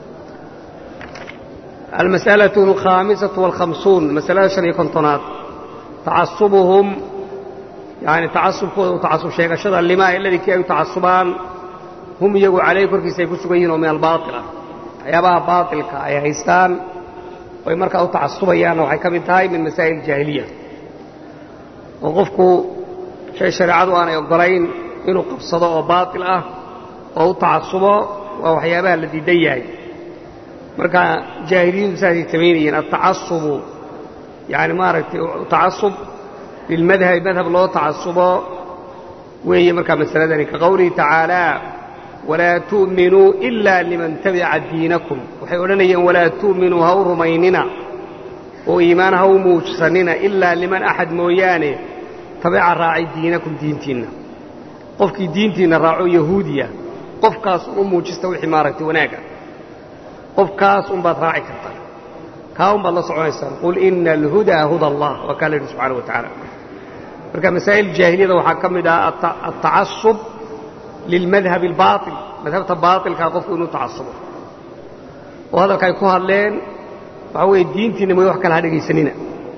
almas'alaة alkhaamisatu wاlkhamsuun masalada shan iyo kontonaad tacasubuhum yani tacasubkooda u tacasub sheegashada limaa iladii kii ay u tacasubaan hum iyagu calayh korkiisa ay ku sugan yihin oo min albaail ah waxyaabaha baailka ay haystaan oy markaa u tacasubayaanna waxay ka mid tahay min masaa'il jaahiliya oo qofku shay shareecadu aanay oggolayn inuu qabsado oo baatil ah oo u tacasubo waa waxyaabaha la diidan yahay marka jaahiliyadu saasay samaynayeen altacasubu yani maaragtay tacasub lilmadhabi madhab loo tacasubo weeye markaa masaladani ka qowlihi tacaalaa walaa tu'minuu ila liman tabica diinakum waxay odhanayeen walaa tu'minuu ha u rumaynina oo iimaan ha u muujsanina ilaa liman axad mooyaane tabica raacay diinakum diintiinna qofkii diintiinna raaco yahuudiya qofkaas u muujista wixii maaragtay wanaaga qofkaas unbaad raaci kartaa kaa unbaad la soconaysaan qul ina alhudaa huda allah waa kaa la yidhi subxana wa tacaala marka masaa'il jaahiliyada waxaa ka mid ah altacasub lilmadhabi albaail madhabta baailkaa qofku inuu tacasubo oo hadalka ay ku hadleen waxaa weeye diintiinna mooy wax kale ha dhegaysanina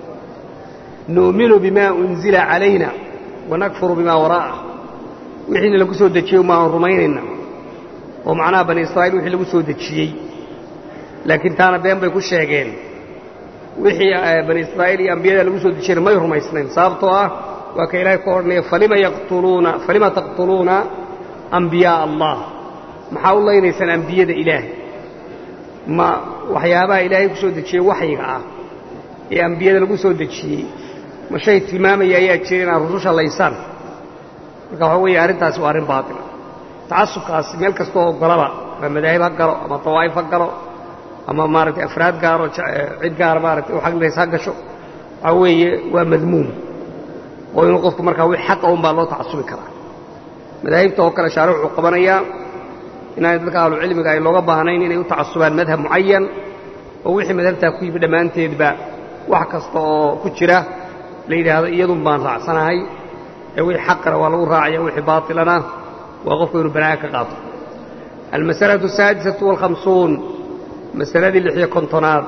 nu'minu bima unzila calayna wanakfuru bima waraa'ah wixiina lagu soo dejiyey umaan rumaynayna oo macnaha bani israa'iil wixii lagu soo dejiyey laakiin taana been bay ku sheegeen wixii bani israa'iil iyo ambiyada lagu soo dejiyeyna may rumaysnayn sababtoo ah waa ka ilaahay ku odhanaya falima yaqtuluuna falima taqtuluuna ambiyaaa allah maxaa u laynaysaan ambiyada ilaahay ma waxyaabaha ilaahay ku soo dejiyey waxyiga ah ee ambiyada lagu soo dejiyey ma shay tilmaamaya ayaa jira inaad rususha laysaan marka waxaa weeye arrintaasi waa arrin baatila tacasubkaasi meel kastoo oggolaba ama madaahib ha galo ama dawaa'if ha galo ama maaragtay afraad gaaro cid gaara maaragtay u xaglays ha gasho waxaa weeye waa madmuum oo inuu qofku markaa wix xaqa unbaa loo tacasubi karaa madaahibta oo kale shaaric wuxuu qabanayaa inaanay dadka ahlucilmiga ay looga baahnayn inay u tacasubaan madhab mucayan oo wixii madhabtaa ku yimi dhammaanteedba wax kasta oo ku jira la yidhaahdo iyadun baan raacsanahay ee wixii xaqana waa lagu raacaya wixii baatilana waa qofku inuu banaaga ka qaato almasalatu asaadisatu waalkhamsuun masaladii lixiyo kontonaad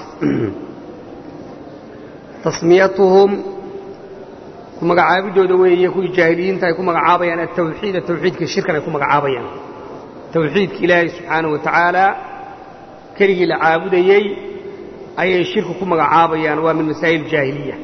tasmiyatuhum ku magacaabidooda weeye kuwii jaahiliyiinta ay ku magacaabayaan altawxiida tawxiidka shirkan ay ku magacaabayaan tawxiidka ilaahay subxaanahu wa tacaala keligii la caabudayey ayay shirku ku magacaabayaan waa min masaa'il jaahiliya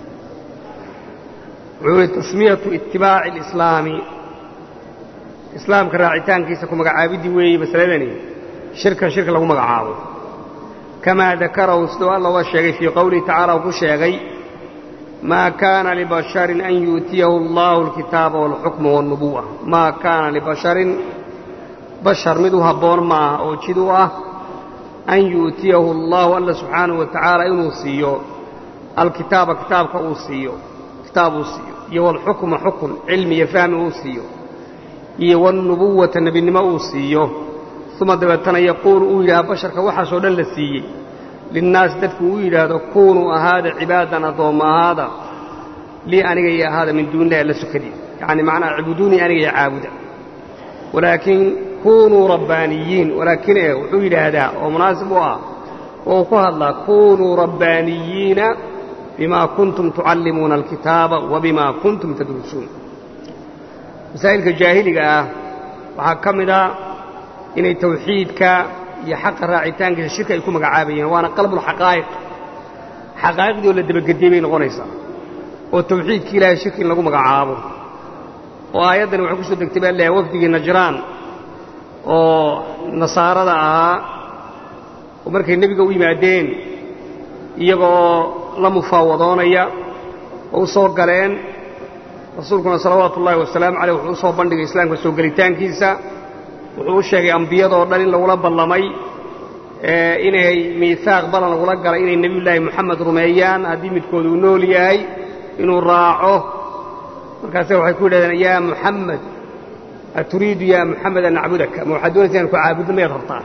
wuxuu yihi tasmiyatu itibaaci alislaami islaamka raacitaankiisa ku magacaabiddii weeye masaladani shirkan shirka lagu magacaabo kamaa dakarahu siduu alla uga sheegay fii qowlihi tacala uu ku sheegay maa kaana libasharin an yu'tiyahu allahu alkitaaba waalxukma waalnubuwa maa kaana libasharin bashar mid u habboon maaha oo jid u ah an yu'tiyahu allaahu alla subxaanahu wa tacaala inuu siiyo alkitaaba kitaabka uu siiyo kitaab uu siiyo iyo walxukma xukun cilmi iyo fahmi uu siiyo iyo walnubuwata nebinimo uu siiyo uma dabeetana yaquulu uu yidhaha basharka waxaasoo dhan la siiyey linnaasi dadku uu yidhaahdo kuunuu ahaada cibaadan addoomma ahaada lii aniga iyo ahaada min duunillahi alla sukadii yacni macnaha cibuduunii aniga iyo caabuda walaakiin kuunuu rabbaaniyiin walaakin e wuxuu yidhaahdaa oo munaasib u ah oo uu ku hadlaa kuunuu rabbaaniyiina bimaa kuntum tucallimuuna alkitaaba wa bimaa kuntum tadrusuun masaa'ilka jaahiliga ah waxaa ka mid a inay tawxiidka iyo xaqa raacitaankiisa shirka ay ku magacaabayeen waana qalbulxaqaa'iq xaqaa'iqdii oo la dabagediyey bay noqonaysaa oo tawxiidkii ilaahay shirki in lagu magacaabo oo aayaddani waxay ku soo degtay baa leeyahay wafdigii najraan oo nasaarada ahaa oo markay nebiga u yimaadeen iyagoo la mufaawadoonaya oo u soo galeen rasuulkuna salawaatu ullaahi wasalaamu caleyh wuxuu u soo bandhigay islaamka soo gelitaankiisa wuxuu u sheegay ambiyadoo dhan in lagula ballamay inay miihaaq balan lagula galay inay nebiyullaahi moxamed rumeeyaan haddii midkooda uu nool yahay inuu raaco markaase waxay ku yidhahdeen yaa muxamed aturiidu yaa muxamed an nacbudaka ma waxaad doonaysa inaan ku caabudno mayaad rabtaa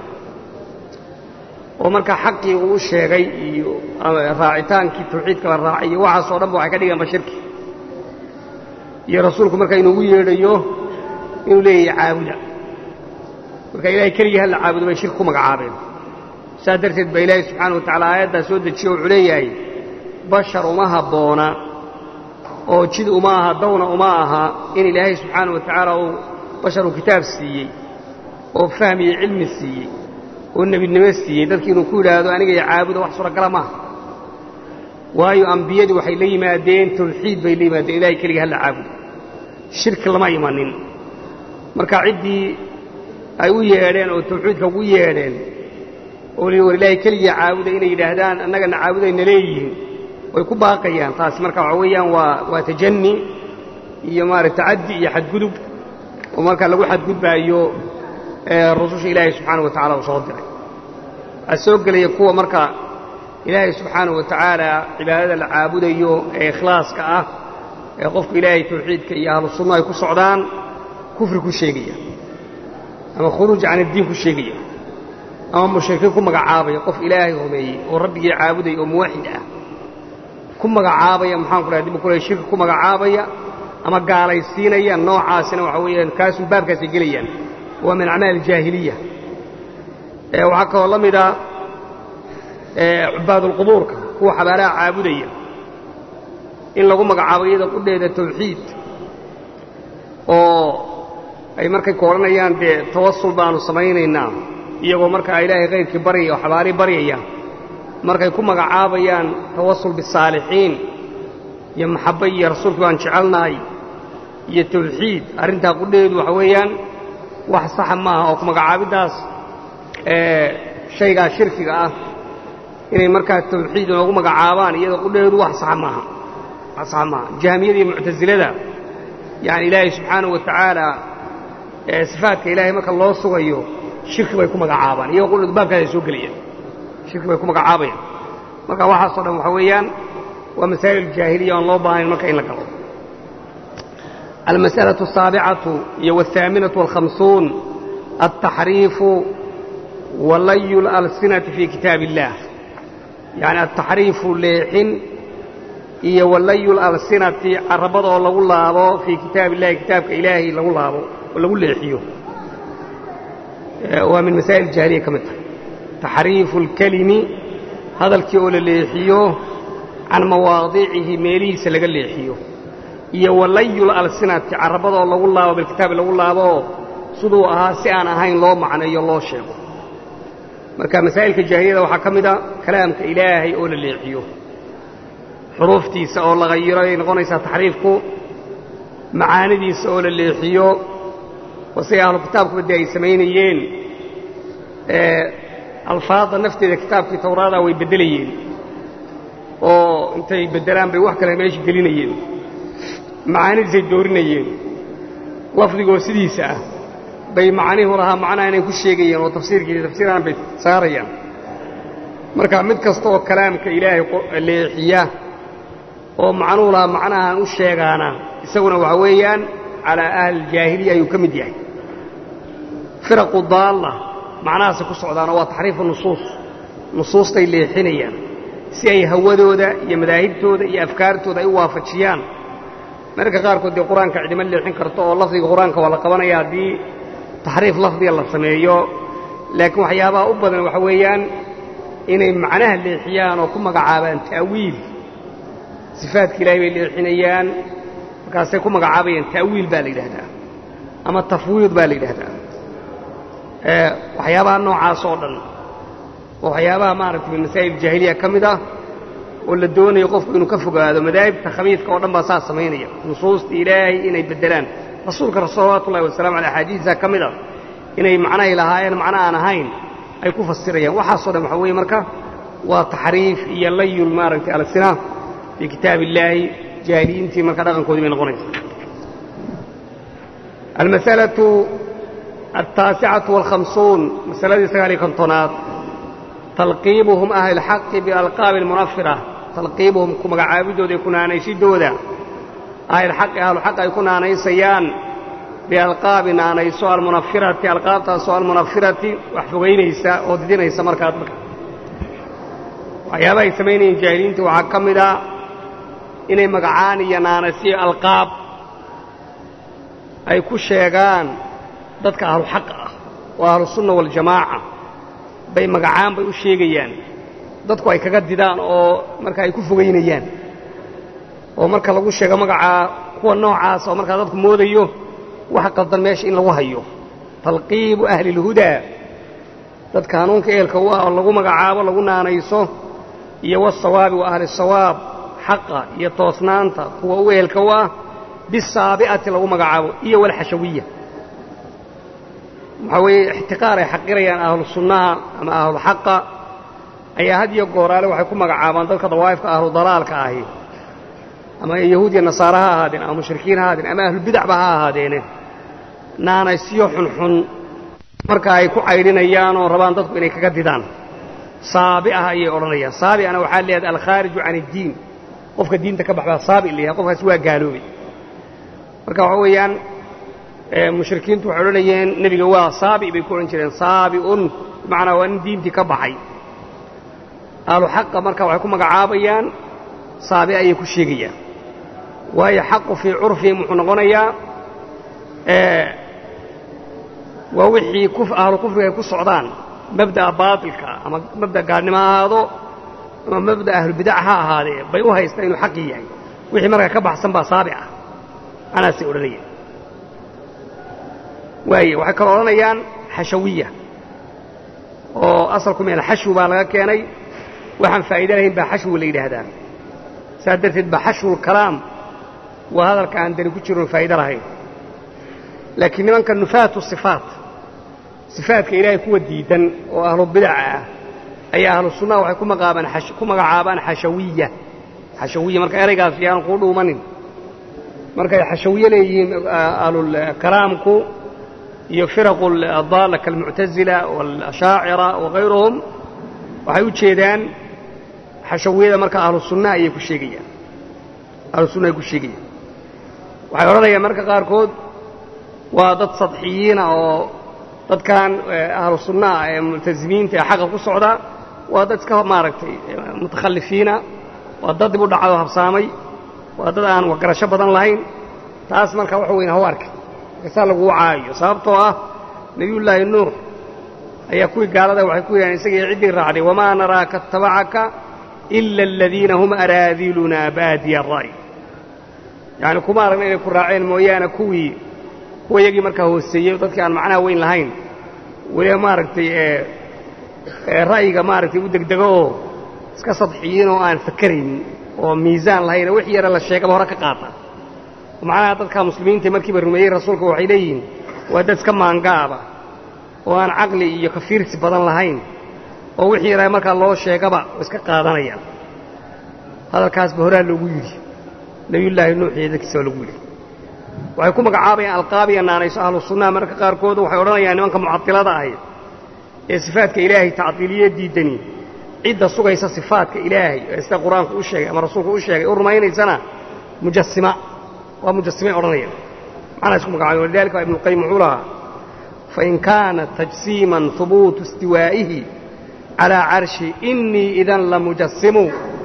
oo marka xaqii uu u sheegay iyo raacitaankii tawxiidka la raacay iyo waxaasoo dhanba waxay ka dhigeenba shirki iyo rasuulku marka inuugu yeedhayo inuu leeyahay caabuda marka ilaahay keligii halla caabudo bay shirki ku magacaabeen saas darteed baa ilaahay subxaana wa tacala aayaddaa soo dejiye wuxuu leeyahay bashar uma habboona oo jid uma aha dawna uma aha in ilaahay subxaana wa tacaala uu basharuu kitaab siiyey oo fahmiyo cilmi siiyey oo nebinimo siiyey dadkii inuu ku yidhaahdo aniga iyo caabuda wax suuragala maaha waayo ambiyadii waxay la yimaadeen tawxiid bay la yimaadeen ilahay keligii halla caabudo shirki lama imanin marka ciddii ay u yeedheen oo tawxiidka ugu yeedheen oo li war ilaahay keligii caabuda inay yidhaahdaan annagana caabudayna leeyihiin way ku baaqayaan taasi marka waxa weeyaan waa waa tajanni iyo maarata tacaddi iyo xadgudub oo marka lagu xadgudbaayo rususha ilaahay subxaana wa tacala uu soo diray waxaa soo gelaya kuwa marka ilaahay subxaana wa tacaala cibaadada la caabudayo ee ikhlaaska ah ee qofku ilaahay tawxiidka iyo ahlu sunno ay ku socdaan kufri ku sheegaya ama khuruuj can addiin ku sheegaya ama mushrikiin ku magacaabaya qof ilaahay rumeeyey oo rabbigii caabudaya oo muwaxid ah ku magacaabaya maxaan ku dhahay dib kule shirki ku magacaabaya ama gaalaysiinaya noocaasina waxa weeyaan kaasun baabkaasay gelayaan waa min acmaal aljaahiliya waxaa kaloo la mida cubaadulqubuurka kuwa xabaalaha caabudaya in lagu magacaabo iyada qudheeda tawxiid oo ay markay ku odhanayaan dee tawasul baanu samaynaynaa iyagoo markaa ilaahay khayrkii baryaya oo xabaalii baryaya markay ku magacaabayaan tawasul bisaalixiin iyo maxabba iyo rasuulkii baan jecelnahay iyo tawxiid arrintaa qudheedu waxa weeyaan wax saxa maaha oo ku magacaabiddaas shaygaa shirkiga ah inay markaa tawxiid inoogu magacaabaan iyada qudheedu wax saxa maaha wax saxa maaha jahmiyada iyo muctasilada yani ilaahay subxaanahu wa tacaala sifaadka ilaahay marka loo sugayo shirki bay ku magacaabaan iyagoo qudheedu baabkaas ay soo gelayaan shirki bay ku magacaabayaan marka waxaasoo dhan waxa weeyaan waa masaa'il jaahiliya oon loo baahnayn marka in la galo almas'alaة الsaaبcaة iyo والثaaminaة والhamsuun الtaxriifu walayu اlalsinaةi fii kitaab الlah yaعni altaxriifu leexin iyo walayu اlalsinati carabada oo lagu laabo fii kitaab illahi kitaabka ilaahay lagu laabo oo lagu leexiyo waa min masaa'il jaahiliya ka mid tahay taxriifu اlkelimi hadalkii oo la leexiyo can mawaadicihi meelihiisa laga leexiyo iyo walayul alsinati carabadoo lagu laabo bilkitaabi lagu laaboo siduu ahaa si aan ahayn loo macneeyo loo sheego marka masaa'ilka jaahiliyada waxaa ka mid a kalaamka ilaahay oo la leexiyo xuruuftiisa oo la hayiro ay noqonaysaa taxriifku macaanidiisa oo la leexiyo oo siday ahlu kitaabkuba dee ay samaynayeen alfaadda nafteeda kitaabkii tawraada way beddelayeen oo intay beddelaan bay wax kale meesha gelinayeen macaanidiisay doorinayeen lafdigoo sidiisa ah bay macnihu lahaa macnaha inay ku sheegayaan oo tafsiirkiisa tafsiiraan bay saarayaan marka mid kasta oo kalaamka ilaahay leexiya oo macnuhu lahaa macnahaan u sheegaana isaguna waxa weeyaan calaa ahli jaahiliya ayuu ka mid yahay firaqu daalla macnahaasay ku socdaanoo waa taxriifu nusuus nusuustay leexinayaan si ay hawadooda iyo madaahibtooda iyo afkaartooda ay u waafajiyaan mararka qaarkood dee qur-aanka cidimo leexin karto oo lafdiga qur-aanka waa la qabanaya haddii taxriif lafdiga la sameeyo laakiin waxyaabaha u badan waxa weeyaan inay macnaha leexiyaan oo ku magacaabaan ta'wiil sifaadka ilaahay bay leexinayaan markaasay ku magacaabayaan ta'wiil baa la yidhaahdaa ama tafwiid baa la yidhaahdaa waxyaabaha noocaas oo dhan oo waxyaabaha maaragtay min masaa'il jaahiliya ka mid ah oo la doonayo qofku inuu ka fogaado madaahibta khabiidka oo dhan baa saa samaynaya nusuusta ilaahay inay beddelaan rasuulka salawaatu ullahi wasalamu aley axaadiisa ka mid a inay macnahay lahaayeen macno aan ahayn ay ku fasirayaan waxaasoo dhan waxaa weeye marka waa taxriif iyo layul maaragtay alsina fii kitaab illaahi jaahiliyiintii marka dhaqankoodii bay noqonaysa almasalatu altaasicatu walkhamsuun masaladii sagaal iyo kontonaad talqiibuhum ahli lxaqi bialqaabi almunafira talqiibuhum ku magacaabidooda iyo ku naanaysidooda ahlilxaqi ahluxaq ay ku naanaysayaan bialqaabi naanayso almunafirati alqaabtaasoo almunafirati wax fogaynaysa oo didinaysa markaa dadka waxyaabaha ay samaynayeen jaahiliinta waxaa ka mid a inay magacaan iyo naanaysiyo alqaab ay ku sheegaan dadka ahluxaqa ah oo ahlusunna waljamaaca bay magacaan bay u sheegayaan dadku ay kaga didaan oo marka ay ku fogaynayaan oo marka lagu sheego magacaa kuwa noocaas oo markaa dadku moodayo wax qaldan meesha in lagu hayo talqiibu ahli اlhudaa dadka hanuunka eelka u ah oo lagu magacaabo lagu naanayso iyo wasawaabi wa ahli sawaab xaqa iyo toosnaanta kuwa u eelka u ah bisaabi'ati lagu magacaabo iyo walxashawiya waxaa weeye ixtiqaar ay xaqirayaan ahlu sunnaha ama ahlu xaqa ayaa had iyo gooraale waxay ku magacaabaan dadka dawaa'ifka ahlu dalaalka ahi ama yahuud iyo nasaare ha ahaadeen ama mushrikiin ha ahaadeen ama ahlubidacba ha ahaadeene naanaysyo xunxun marka ay ku caydhinayaan oo rabaan dadku inay kaga didaan saabi'ah ayay odhanayaan saabi'ana waxaa leedahay alkhaariju can iddiin qofka diinta ka baxbaa saabi layahay qofkaasi waa gaaloobay marka waxa weeyaan mushrikiintu waxay odhanayeen nebiga waa saabi bay ku odhan jireen saabi'un bimacnaa waa nin diintii ka baxay ahlu xaqa marka waxay ku magacaabayaan saabi ayay ku sheegayaan waayo xaqu fii curfihim wuxuu noqonayaa waa wixii ahlu kufriga ay ku socdaan mabda'a baatilka ama mabda' gaadhnimo ha ahaado ama mabda' ahlubidac ha ahaadee bay u haystaan inuu xaqii yahay wixii markaa ka baxsan baa saabi ah anaasay odhanayaan waaye waxay kaloo odhanayaan xashawiya oo asalku meel xashwi baa laga keenay waxaan faa'iida lahayn baa xashwi la yidhaahdaa saas darteed baa xashwulkalaam waa hadalka aan dani ku jiroon faa'ido lahayn laakiin nimanka nufaatu sifaat sifaadka ilaahay kuwa diidan oo ahlu bidaca ah ayaa ahlu sunnaha waxay ku magacaabaan xashawiya xashawiya marka eraygaas yaanu kuu dhuumanin markay xashawiye leeyihiin ahlulkalaamku iyo firaqu addaalla kaalmuctazila waalashaacira wakayruhum waxay u jeedaan xashawiyada marka ahlu sunna ayay ku sheegayaan ahlu sunna ay ku sheegayaan waxay odhanayaan marka qaarkood waa dad sadxiyiina oo dadkan ahlu sunnaha ee multasimiinta ee xaqa ku socda waa dad iska maaragtay mutakhalifiina waa dad dib u dhacdo habsaamay waa dad aan waxgarasho badan lahayn taas marka waxa weyn haw arka markasaa laguu caayo sababtoo ah nebiyullaahi nuux ayaa kuwii gaalada waxay ku yidhahan isagii ciddii raacday wamaa naraaka attabacaka ila aladiina hum araadilunaa baadiya ara'y yacni kuma aragna inay ku raaceen mooyaane kuwii kuwa iyagii markaa hooseeyey dadkii aan macnaha weyn lahayn weliba maaragtay ee ra'yiga maaragtay u degdego oo iska sadxiyiin oo aan fakeraynin oo miisaan lahayn wix yara la sheegaba hore ka qaata macnaha dadka muslimiinta markiiba rumeeyey rasuulka waxay leeyihiin waa dad iska maangaaba oo aan caqli iyo kafiirsi badan lahayn oo wixii yaraa markaa loo sheegaba oo iska qaadanayaan hadalkaasba horaa loogu yidhi nebiyullaahi nuux iyo dadkiisa waa lagu yidhi waxay ku magacaabayaan alqaabiya naanayso ahlu sunnaha mararka qaarkooda waxay odhanayaan nimanka mucadilada ahi ee sifaadka ilaahay tacdiiliye diidani cidda sugaysa sifaadka ilaahay ee sida qur-aanku u sheegay ama rasuulku u sheegay u rumaynaysana mujasima waa mujasimay odhanayaan macnaa isku magacaabay walidalika waa ibnuqayim wuxuu lahaa fain kaana tajsiiman hubuutu istiwaa'ihi calaa carshi innii idan la mujasimu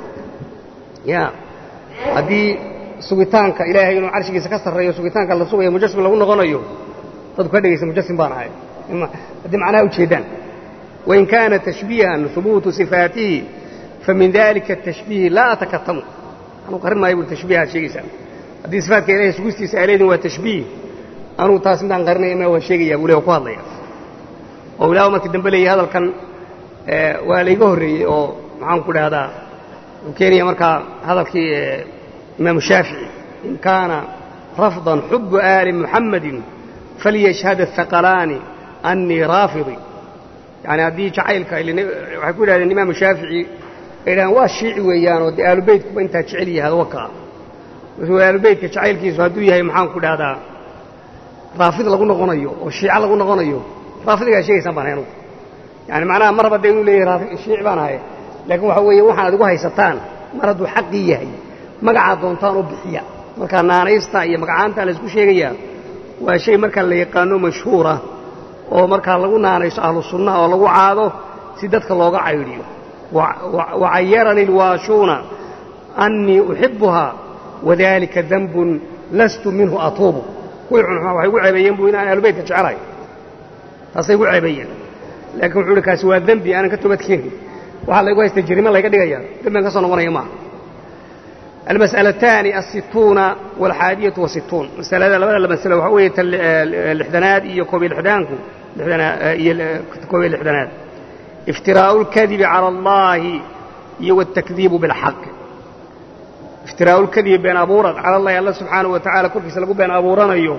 ya haddii sugitaanka ilaahay inuu carshigiisa ka sarreeyo sugitaanka la sugayo mujasim lagu noqonayo dadku ka dhegaysa mujasim baan ahay haddii macnaha ujeeddaan wain kaana tashbiihan hubuutu sifaatihi famin dalika atashbiihi laa atakatamu anuu qarin maayo bui tashbiihaad sheegaysaan haddii sifaatka ilahay sugistiisa aa leediin waa tashbiih anugu taas midaan qarinaya ma waan sheegayaa buu le ku hadlaya oo ilaah markii dambe leeyahy hadalkan waa layga horreeyey oo maxaan ku dhahdaa wuxuu keenaya markaa hadalkii imaamu shaafici in kaana rafdan xubu aali muxammadin falyashhad athaqalaani annii raafidi yani haddii jacaylka waxay ku yidhahdeen imaamu shaafici ay yidhahdeen waa shiici weeyaanoo dee aalubeytkuba intaa jecel yahay adwakaa aalubeytka jacaylkiisu hadduu yahay maxaan ku dhahdaa raafid lagu noqonayo oo shiico lagu noqonayo raafidigaa sheegaysaan baan ahay anugu yani macnaha mar haba dee inuu leeyahay shiici baan ahay laakiin waxa weeye waxaan adigu haysataan mar hadduu xaqii yahay magacaad doontaan u bixiya markaa naanaysta iyo magacaanta laysku sheegayaa waa shay markaa la yaqaano mashhuura oo markaa lagu naanayso ahlu sunnaha oo lagu caado si dadka looga caydhiyo wacayarani alwaashuuna annii uxibbuhaa wadalika danbun lastu minhu atuubu kuwii cunxumaa waxay gu ceebeeyeen buu inaan ahlubeytka jecelahay taasay gu ceebeeyeen laakiin wuxuu uhi kaasi waa dembi aanan ka toobadkeenin waxaa laygu haysta jirimo layga dhigaya dembian ka soo noqonaya maaha almas'alataani asituuna walxaadiyatu wasituun masalada labada la masalo waxaa weeye tan lixdanaad iyo koob iyo lixdaanku iyo koob iyo lixdanaad iftiraa'u اlkadibi cala allahi iyo wاtakdiibu biاlxaq iftiraa'u lkadibi been abuurad cala allahi alla subxaanahu wa tacala korkiisa lagu been abuuranayo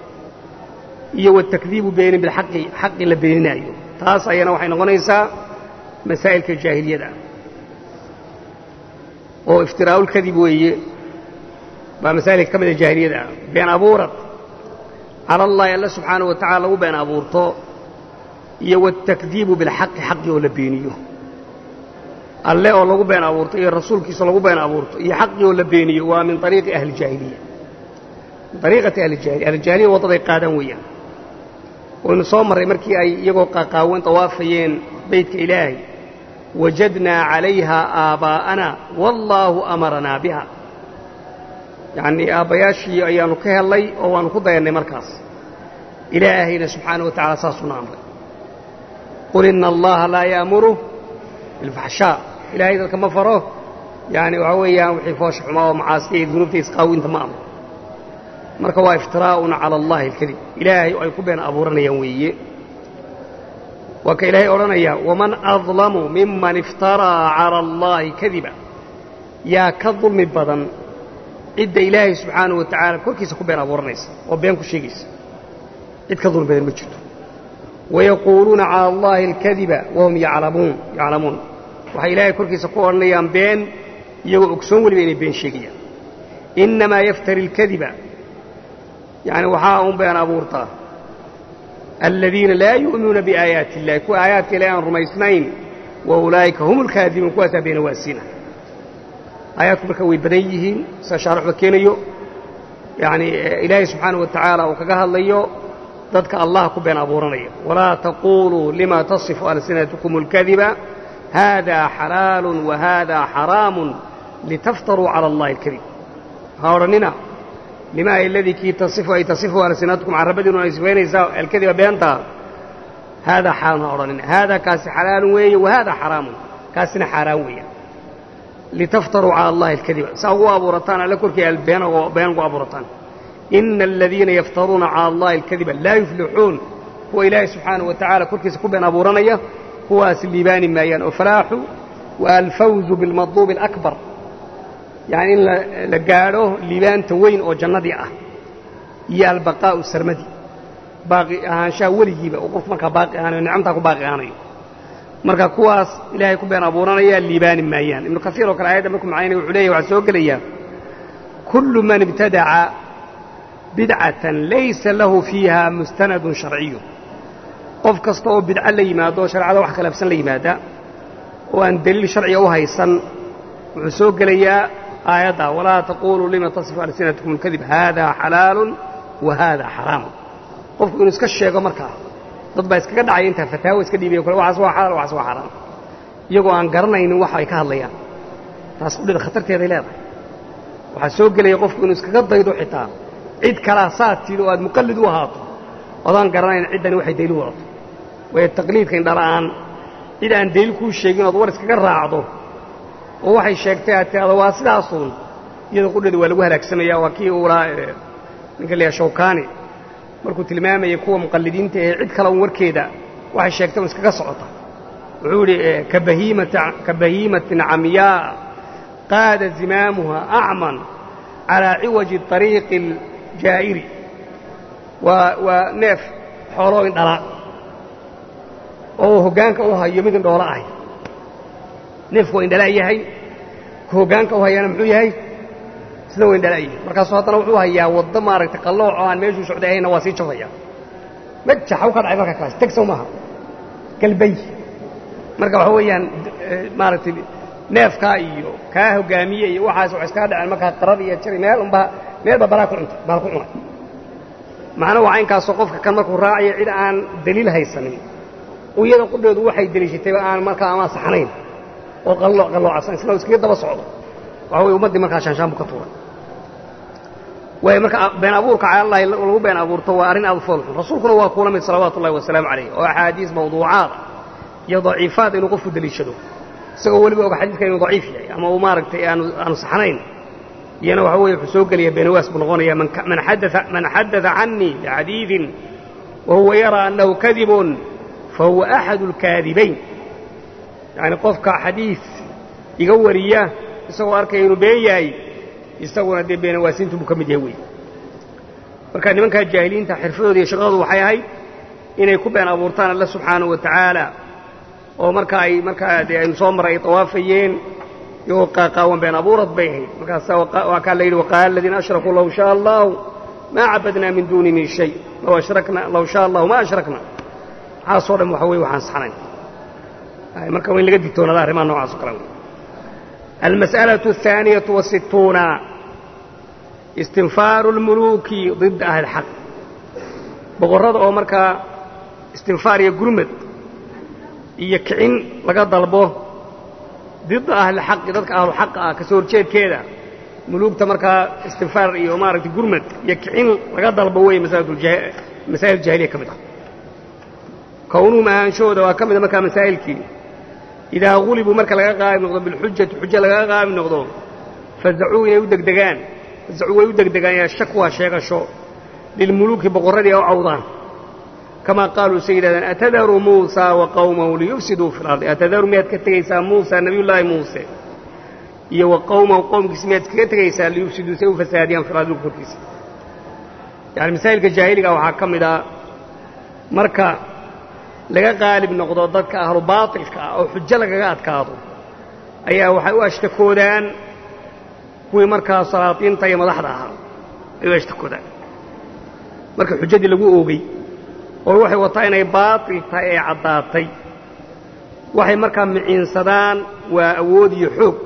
iyo watakdiibu beenin bilxaqi xaqi la beeninaayo taas ayana waxay noqonaysaa masaa'ilka jaahiliyada oo iftiraa'ulkadib weeye waa masaa'ilka ka mida jaahiliyada ah been abuurad cala allahi alla subxaanahu wa tacala lagu been abuurto iyo watakdiibu bilxaqi xaqi oo la beeniyo alle oo lagu been abuurto iyo rasuulkiisa lagu been abuurto iyo xaqii oo la beeniyo waa min ariiqi ahlijaahiliya min ariiqati ahlijahiliya ahlijahiliya waddaday qaadaan weeyaan waynu soo marray markii ay iyagoo qaaqaawan tawaafayeen beytka ilaahay wajadnaa calayha aabaa'ana wallaahu amaranaa biha yacnii aabbayaashii ayaannu ka hellay oo waannu ku dayannay markaas ilaahayna subxaanahu wa tacala saasuuna amray qul ina allaha laa yaamuru bilfaxshaa ilaahay dadka ma faro yaani waxaa weeyaan wixii foosha xumaa oo macaasida iyo dunuubta isqaawinta ma amro marka waa iftiraa'un cala allahi alkadib ilaahay oo ay ku been abuuranayaan weeye waa ka ilaahay odhanaya waman adlamu miman iftaraa cala allaahi kadiba yaa ka dulmi badan cidda ilaahay subxaanahu wa tacaala korkiisa ku been abuuranaysa oo been ku sheegaysa cid ka dulmi badan ma jirto wayaquuluuna cala allaahi alkadiba wahum yaclamuun yaclamuun waxay ilaahay korkiisa ku odhanayaan been iyagoo ogsoon weliba inay been sheegayaan innamaa yaftari alkadiba yacni waxaa un been abuurtaa aladiina laa yu'minuuna biaayaati illahi kuwa aayaadka ilahi aan rumaysnayn wa ulaa'ika hum alkaadibuun kuwaasaa beena waasiina aayaadku marka way badan yihiin sida shaarixba keenayo yacni ilaahay subxaanahu wa tacaala uu kaga hadlayo dadka allah ku been abuuranaya walaa taquuluu lima tasifu alsinatukum اlkadiba hada xalaalu wa hada xaraamu litaftaruu cala allahi alkadib ha odhannina limaa aladii kii tasifu ay tasifu alsinatukum carabadiinu ay sifaynaysaa alkadiba beentaa haadaa xaalun ha odhanina haadaa kaasi xalaalun weeye wa haadaa xaraamun kaasina xaaraan weeya litaftaruu cala allahi alkadiba saa ugu abuurataan alle korkii been ugu abuurataan ina aladiina yaftaruuna cala allahi alkadiba laa yuflixuun kuwa ilaahay subxaanahu wa tacaala korkiisa ku been abuuranaya kuwaas liibaani maayaan oo falaaxu wa alfawzu bilmadluubi alakbar yacni in la gaadho liibaanta weyn oo jannadii ah iyo albaqaa'u sarmadi baaqi ahaanshaha weligiiba oo qofku markaa baaqi ahaanayo nicamtaa ku baaqi ahaanayo marka kuwaas ilaahay ku been abuuranaya liibaani maayaan ibnu kasiir oo kale aayadda markuu macaynaya wuxuu leeyahy waxaa soo gelayaa kullu man ibtadaca bidcatan laysa lahu fiiha mustanadun sharciyu qof kasta oo bidco la yimaado oo shareecada wax khilaafsan la yimaada oo aan deliil sharciga u haysan wuxuu soo gelayaa aayadda walaa taquluu lima tasifu alsinatkum اlkadib hada xalaalun wa hada xaraamun qofku inuu iska sheego markaa dad baa iskaga dhacaya intaa fataawo iska dhiibaya kule waxaas waa xalaal waxaas waa xaraam iyagoo aan garanaynin waxa ay ka hadlayaan taas qudhida khatarteeday leedahay waxaa soo gelaya qofku inuu iskaga daydo xitaa cid kalaa saad tiid oo aad muqallid u ahaato odaan garanayn ciddani waxay daliil wadato waayo taqliidka indhala'aan cid aan daliil kuu sheegin ood war iskaga raacdo oo waxay sheegtay aad tiado waa sidaasuun iyadoo qudheeda waa lagu halaagsamaya waa kii uu lahaa ninka layaha shawkaani markuu tilmaamayay kuwa muqallidiinta ee cid kale un warkeeda waxay sheegtay un iskaga socota wuxuu yidhi ka bahiimatin camyaa qaada zimaamuha acman calaa ciwaji طariiqi aljaa'iri waa waa neef xooloo indhala oo hoggaanka u hayo mid indhoolo ahay neefku waa indhala yahay ka hoggaanka u hayaana muxuu yahay isna waa indhala yahay markaasuu haddana wuxuu hayaa waddo maaragtay qallooc oo aan meeshuu socday ahayna waa sii jafaya majaxaw ka dhacay marka kaas tegsow maaha galbay marka waxa weeyaan maaragtay neefkaa iyo kaa hoggaamiye iyo waxaas wax iskaga dhaceen markaa qarar iyo jari meel unbaa meelba balaa ku cuntay baal ku cunay macna waa inkaasoo qofka kan markuu raacayo cid aan daliil haysanin iyada qudheedu waxay deliishatayba aan markaa ama saxnayn oo qalloocsan isna iskaga daba socdo waxa weye ummaddii markaa shaanshaan buu ka tuuray waayo marka been abuurka calallahi lagu been abuurto waa arrin aad u foolxun rasuulkuna waa kuula mid salawaatu ullahi wasalaamu calayh oo axaadiis mawduucaada iyo daciifaad inuu qofku deliishado isagoo weliba oga xadiidka inuu daciif yahay ama uu maaragtay aanu aanu saxnayn iyana waxa weeye wuxuu soo gelaya beenawaas buu noqonaya man xadaa canii bixadiidin wa huwa yaraa annahu kadibun fahuwa axadu alkaadibayn yacni qofka xadiid iga wariya isagoo arkaya inuu been yahay isaguna dee beenawaasintu buu ka mid yahay wey marka nimankaa jaahiliinta xirfadooda iyo shaqadoodu waxay ahayd inay ku been abuurtaan alle subxaanahu wa tacaala oo marka ay markaa dee aynu soo maray ay tawaafayeen iyagoo qaaqaawan been abuurad bay ahayd markaasa waa kaa la yidhi waqaala aladiina ashrakuu low shaa allahu maa cabadnaa min duuni min shay low ashrakna low shaa allahu ma ashrakna waxaasoo dhan waxa weye waxaan saxnayn marka waa in laga digtoonada arrimaha noocaas o kale wey almas'alaة الثaaniyaة والsituuna istinfaaru اlmuluuki ضida ahli اlxaq boqorrada oo markaa istinfaar iyo gurmad iyo kicin laga dalbo dida ahlixaqi dadka ahluxaqa ah kasoo horjeedkeeda muluugta markaa istinfaar iyo maaragtay gurmad iyo kicin laga dalbo weeye masaa'il jahiliya ka mid ah kownuhum ahaanshahooda waa ka mida markaa masaa'ilkii idaa gulibuu marka laga qaabi noqdo bilxujati xujo lagaga qaabi noqdo fazacuu inay u degdegaan fazacuu way u degdegaan yaa shakwa sheegasho lilmuluuki boqorradii u cawdaan kamaa qaaluu say yidhahdeen atadaru muusaa wa qawmahu liyufsiduu fi lardi atadaru miyaad ka tegaysaa muusa nebiyullaahi muuse iyo wa qawmahu qowmkiisa miyaad kaga tegaysaa liyufsiduu say u fasaadiyaan fil ardi dhulka korkiisa yani masaa'ilka jaahiliga waxaa ka mid a marka laga qaalib noqdo dadka ahlu baatilka ah oo xujo lagaga adkaado ayaa waxay u ashtakoodaan kuwii markaa salaatiinta iyo madaxda ahaa ay u ashtakoodaan marka xujadii lagu oogey oo waxay wataa inay baatil tahay ee caddaatay waxay markaa miciinsadaan waa awood iyo xoog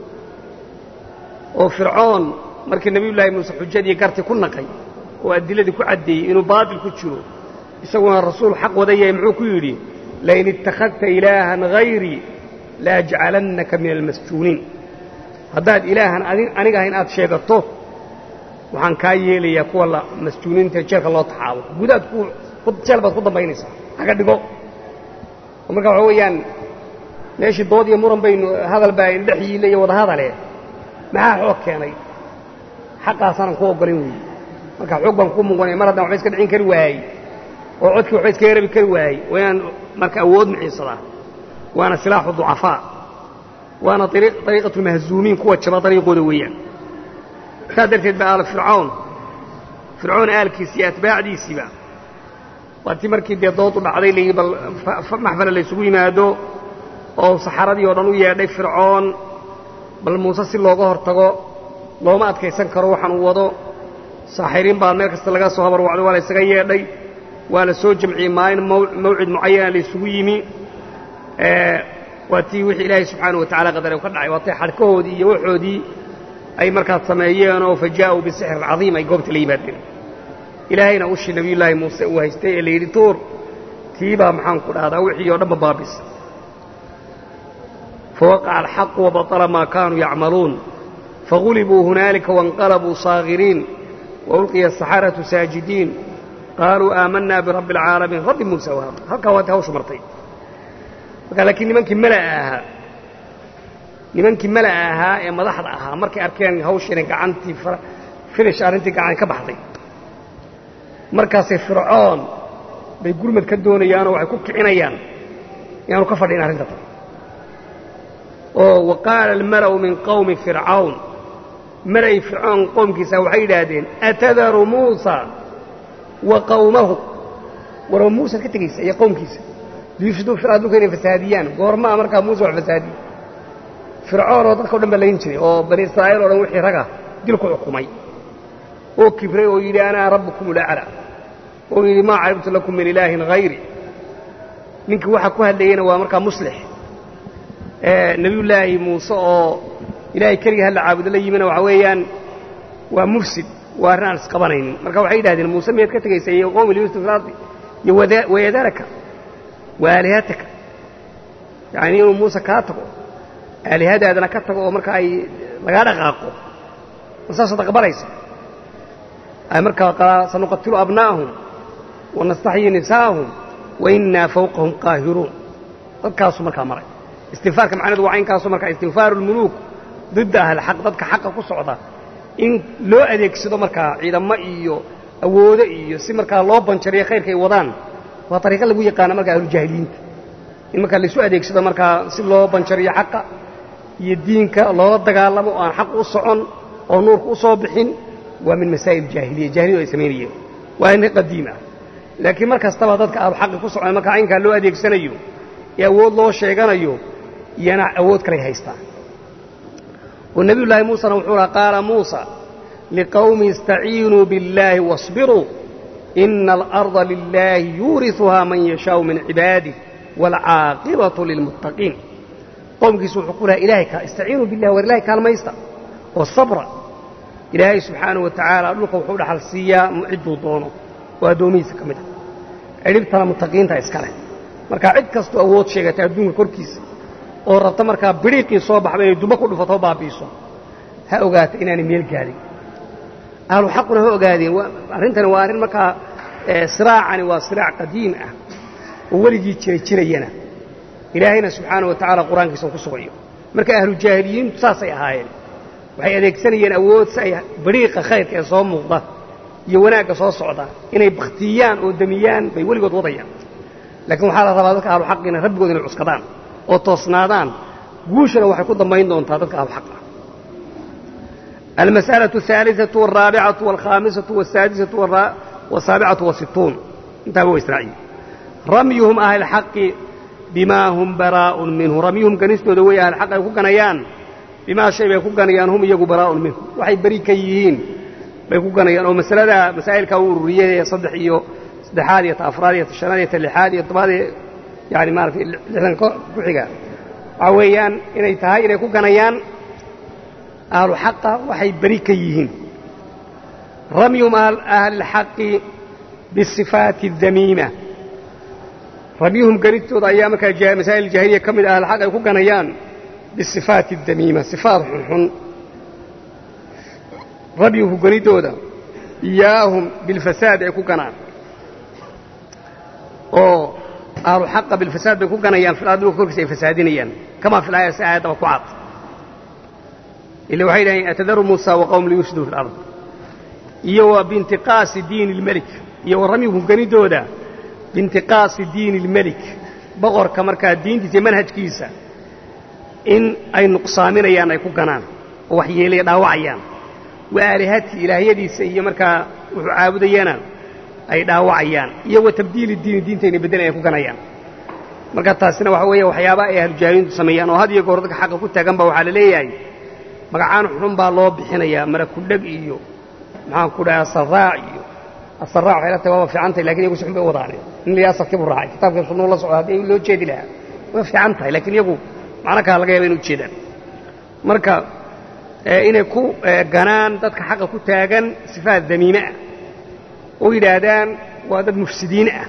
oo fircoon markii nebiyullaahi muuse xujadii garti ku naqay oo adiladii ku caddeeyey inuu baatil ku jiro isaguna rasuul xaq wada yahay muxuu ku yidhi lain ittakhadta ilaahan hayrii laajcalannaka min almasjuuniin haddaad ilaahan aniga ahayn aad sheegato waxaan kaa yeelayaa kuwa la masjuuniinta jeelka loo taxaabo gudaad jeel baad ku dambaynaysaa haga dhigo oo marka waxa weeyaan meeshii dood iyo muran baynu hadal baa indhex yiile iyo wada hadale maxaa xoog keenay xaqaasaanan ku oggolin weeye marka xoog baan ku muqanaya mar haddaan waxba iska dhicin kari waayey oo codkii waxba iskaga rabi kari waayey waa inaan marka awood miciinsadaa waana silaaxu ducafaa waana ariiqatu lmahzuumiin kuwa jaba dariiqooda weeyaan saas darteed ba aal fircawn fircoon aalkiisi iyo atbaacdiisiiba waa tii markii dee doodu dhacday layii bal maxfala laysugu yimaado oo saxaradii oo dhan u yeedhay fircoon bal muuse si looga hor tago looma adkaysan karo waxaan uu wado saaxiriin baa meel kasta laga soo habarwacday waa la ysaga yeedhay waa la soo jamciyey maalin mawcid mucayana la isugu yimi waa tii wixii ilaahay subxaana wa tacala qadare ka dhacay waa tay xadhkahoodii iyo waxoodii ay markaas sameeyeen oo fa jaa'uu bisixrin cadiim ay goobta la yimaadeen ilaahayna ushii nabiyullaahi muuse uu haystay ee la yidhi tuur tiibaa maxaan ku dhahdaa wixii oo dhanba baabis fawaqaca alxaqu wabaطala maa kaanuu yacmaluun fagulibuu hunaalika waاnqalabuu saakhiriin waulqiya asaxaratu saajidiin qaaluu aamanaa birabbi alcaalamiin rabbi muuse wahaab halkaa waati hawshu martay marka laakiin nimankii mala'a ahaa nimankii mala'a ahaa ee madaxda ahaa markay arkeen hawshiina gacantii finish arrintii gacan ka baxday markaasay fircoon bay gurmad ka doonayaanoo waxay ku kicinayaan inaanu ka fadhin arrinta tan oo wa qaala almala'u min qawmi fircawn mala'i fircoon qowmkiisa waxay yidhaahdeen atadaru muusa wa qawmahu warba muusaad ka tegaysa iyo qowmkiisa liyufsiduu fil ard dhulka inay fasaadiyaan goormaa markaa muuse wax fasaadiye fircoon oo dadka o dhan baa layn jiray oo bani israa'iil o dhan wixii raga dilku xukumay oo kibray oo yidhi anaa rabbukum ulacla oo yidhi maa caribtu lakum min ilaahin hayri ninkii waxaa ku hadlayeyna waa markaa muslix nebiyullaahi muuse oo ilaahay keligii halla caabudo la yimina waxa weeyaan waa mufsid waa arrin aan isqabanaynin marka waxay yidhahdeen muuse miyaad ka tegaysa iyo qowmi liyusuf filardi iyo wayadaraka wa aalihataka yacni inuu muuse kaa tago aalihadaadana ka tago oo marka ay lagaa dhaqaaqo ma saasaad aqbalaysa ay markaa sanuqatilu abnaa'ahum wanastaxyi nisaa'ahum wa innaa fawqahum qaahiruun dadkaasuu markaa maray istinfaarka macnahedu waa inkaasu markaa istinfaaru lmuluuk didda ahlxaq dadka xaqa ku socda in loo adeegsado markaa ciidamo iyo awoodo iyo si markaa loo banjariyo khayrka ay wadaan waa ariiqa lagu yaqaana markaa ahlujaahiliyiinta in markaa laysu adeegsado markaa si loo banjariyo xaqa iyo diinka loola dagaalamo oo aan xaq u socon oo nuurka u soo bixin waa min masaa'il jaahiliya jahiliyadu ay samaynayeen waa arrin qadiim ah laakiin mar kastaba dadka ahlu xaqi ku socda markaa aynkaa loo adeegsanayo ee awood loo sheeganayo iyana awood kalay haystaan oo nebiyullaahi muusena wuxuu laha qaala muusa liqawmi istaciinuu biاllaahi waاصbiruu ina alarda lilaahi yuuriثuhaa man yashaau min cibaadih waalcaaqibatu lilmuttaqiin qowmkiisu wuxuu ku laha ilahay istaciinuu billahi war ilahay kaalmaysta oo sabra ilaahay subxaanahu wa tacaala dhulka wuxuu dhaxal siiyaa cidduu doono oo addoomihiisa ka mid a cidhibtana muttaqiinta iska leh markaa cid kastoo awood sheegata adduunka korkiisa oo rabta markaa bidhiiqii soo baxba inay dubo ku dhufatoo baabi'iso ha ogaata inaanay meel gaadhin ahlu xaquna ha ogaadeen arrintani waa arrin markaa siraacani waa siraac qadiim ah oo weligii jira jirayana ilaahayna subxaana wa tacaala qur-aankiisa uu ku sugayo marka ahlu jaahiliyiintu saasay ahaayeen waxay adeegsanayeen awood si ay bidhiiqa khayrka ee soo muuqda iyo wanaagga soo socda inay bakhtiyaan oo demiyaan bay weligood wadayaan laakiin waxaa la rabaa dadka ahlu xaqiina rabbigood inay cuskadaan oo toosnaadaan guushana waxay ku dambayn doontaa dadka ahlu xaqa almas'alaة الثaaliثaة والraabicaة والkhamisaة والsaadisaة والsaabicaة والsituun intaaba wa israaciil ramyuhum ahlxaqi bimaa hum baraaءun minhu ramyuhum ganistooda wey ahlxaq ay ku ganayaan bimaa shay bay ku ganayaan hum iyagu baraaءun minhu waxay beri ka yihiin bay ku ganayaan oo masalada masaa'ilkaa u ururiyey ee saddex iyo saddexaad iyo ta afraad iyo ta shanaad iyo ta lixaad iyo tobaad iyo yani maaratay lixdan ku xiga waxaa weeyaan inay tahay inay ku ganayaan ahlu xaqa waxay beri ka yihiin ramyuhum ahlilxaqi bisifaati اdamiima ramyuhum ganistooda ayaa markaa masaa'il jaahiliya ka mid ah ahlxaq ay ku ganayaan bisifaati اdamiima sifaat xunxun ramyuhu ganidooda iyaahum bilfasaad ay ku ganaan oo ahlu xaqa bilfasaad bay ku ganayaan fil ardi dhulka korkiisa ay fasaadinayaan kamaa fil aaya si aayaddaba ku cad ila waxay dhahayn atadaru muusa wa qowm liyufsiduu fi lard iyo wa biintiqaasi diini اlmelik iyo wa ramyuhum ganidooda biintiqaasi diini اlmelik boqorka markaa diintiisa iyo manhajkiisa in ay nuqsaaminayaan ay ku ganaan oo waxyeelaya dhaawacayaan wa aalihatii ilaahyadiisa iyo markaa wuxuu caabudayana ay dhaawacayaan iyo wa tabdiili diini diinta inay beddelayaan ku ganayaan marka taasina waxa weeye waxyaaba ay ahlujaahiliintu sameeyaan oo had iyo goor dadka xaqa ku taagan ba waxaa la leeyahay magacaan xun baa loo bixinayaa marakudheg iyo maxaan ku dhahay asaraac iyo asaraac waxay la tahay waaba fiican tahay lakin iyagu si xun bay u wadaane in la asalkii buu raacay kitaabkii sunnuu la socdo haddii loo jeedi lahaa way fiican tahay lakiin iyagu macno kala laga yaba inu ujeedaan marka inay ku ganaan dadka xaqa ku taagan sifaat damiime ah oo yidhaahdaan waa dad mufsidiin ah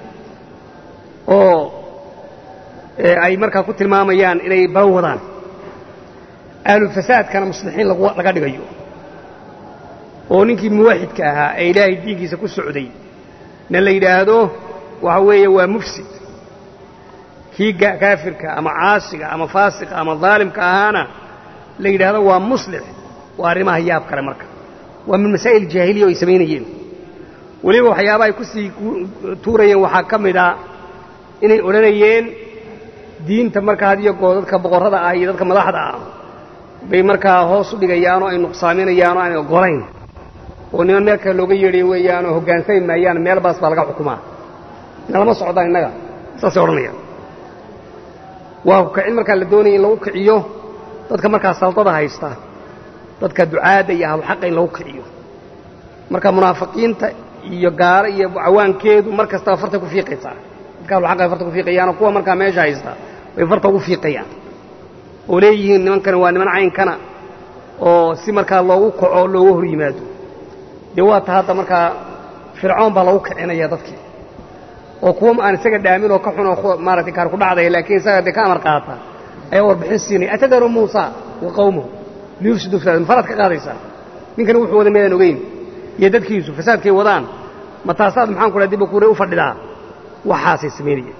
oo ay markaa ku tilmaamayaan inay balan wadaan ahlulfasaadkana muslixiin laga dhigayo oo ninkii muwaxidka ahaa ee ilaahay diinkiisa ku socday na la yidhaahdo waxa weeye waa mufsid kii kaafirka ama caasiga ama faasiqa ama daalimka ahaana la yidhaahdo waa muslix waa arrimaha yaab kale marka waa min masaa'il jaahiliya oo ay samaynayeen weliba waxyaabaha ay ku sii tuurayeen waxaa ka mid a inay odhanayeen diinta markaa had iyo goo dadka boqorrada ah iyo dadka madaxda ah bay markaa hoos u dhigayaanoo ay nuqsaaminayaanoo aanay oggolayn oo niman meel kale looga yeedhayo weeyaanoo hoggaansami maayaan meel baas baa laga xukumaa nalama socdaan innaga saasay odhanayaan waa ku kicin markaa la doonaya in lagu kiciyo dadka markaa saldada haysta dadka ducaadda iyo ahluxaqa in lagu kiciyo marka munaafiqiinta iyo gaalo iyo cawaankeedu mar kastaba farta ku fiiqaysaa dadka ahluxaqa ay farta ku fiiqayaanoo kuwa markaa meesha haysta bay farta ugu fiiqayaan oo leeyihiin nimankani waa niman caynkana oo si markaa loogu kaco looga hor yimaado dee waa ta hadda markaa fircoon baa lagu kicinaya dadkii oo kuwa aan isaga dhaamin oo ka xun oo maaragtay kaar ku dhacdaya laakiin isaga dee ka amar qaata ayaa warbixin siinaya atadaru muusa wa qawmuhu liyufsiduu fasaad mafaraad ka qaadaysaa ninkani wuxuu wada meedaan ogeyn iyo dadkiisu fasaadkay wadaan ma taasaad maxaan ku dhaha dibba kuure u fadhidaa waxaasay samaynayeen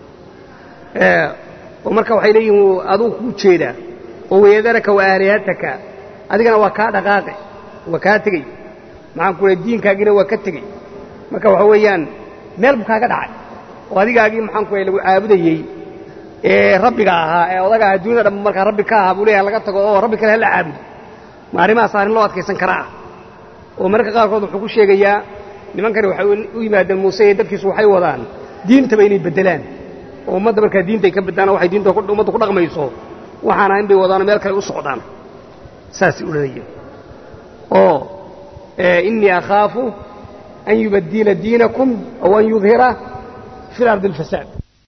oo marka waxay leeyihiin adugu kuu jeedaa oo wayadaraka wa aalihataka adigana waa kaa dhaqaaqe waa kaa tegey maxaan ku dhahay diinkaagiina waa ka tegey marka waxa weeyaan meel buu kaaga dhacay oo adigaagii maxaan ku dhahay lagu caabudayey ee rabbiga ahaa ee odaga ahaa duniyada dhanba markaa rabbi ka ahaa buu leeyahay laga tago oo rabbi kale hala caabudo ma arrimahaas arrin loo adkaysan karaa oo mararka qaarkood wuxuu ku sheegayaa nimankani waxay u yimaadeen muuse iyo dadkiisu waxay wadaan diintaba inay beddelaan oo ummadda markaa diintay ka beddaana waxay diinta ummadda ku dhaqmayso waxaana in bay wadaano meel kale u socdaan saasay odhanayeen oo innii akhaafu an yubaddila diinakum aw an yudhira fi lardi alfasaad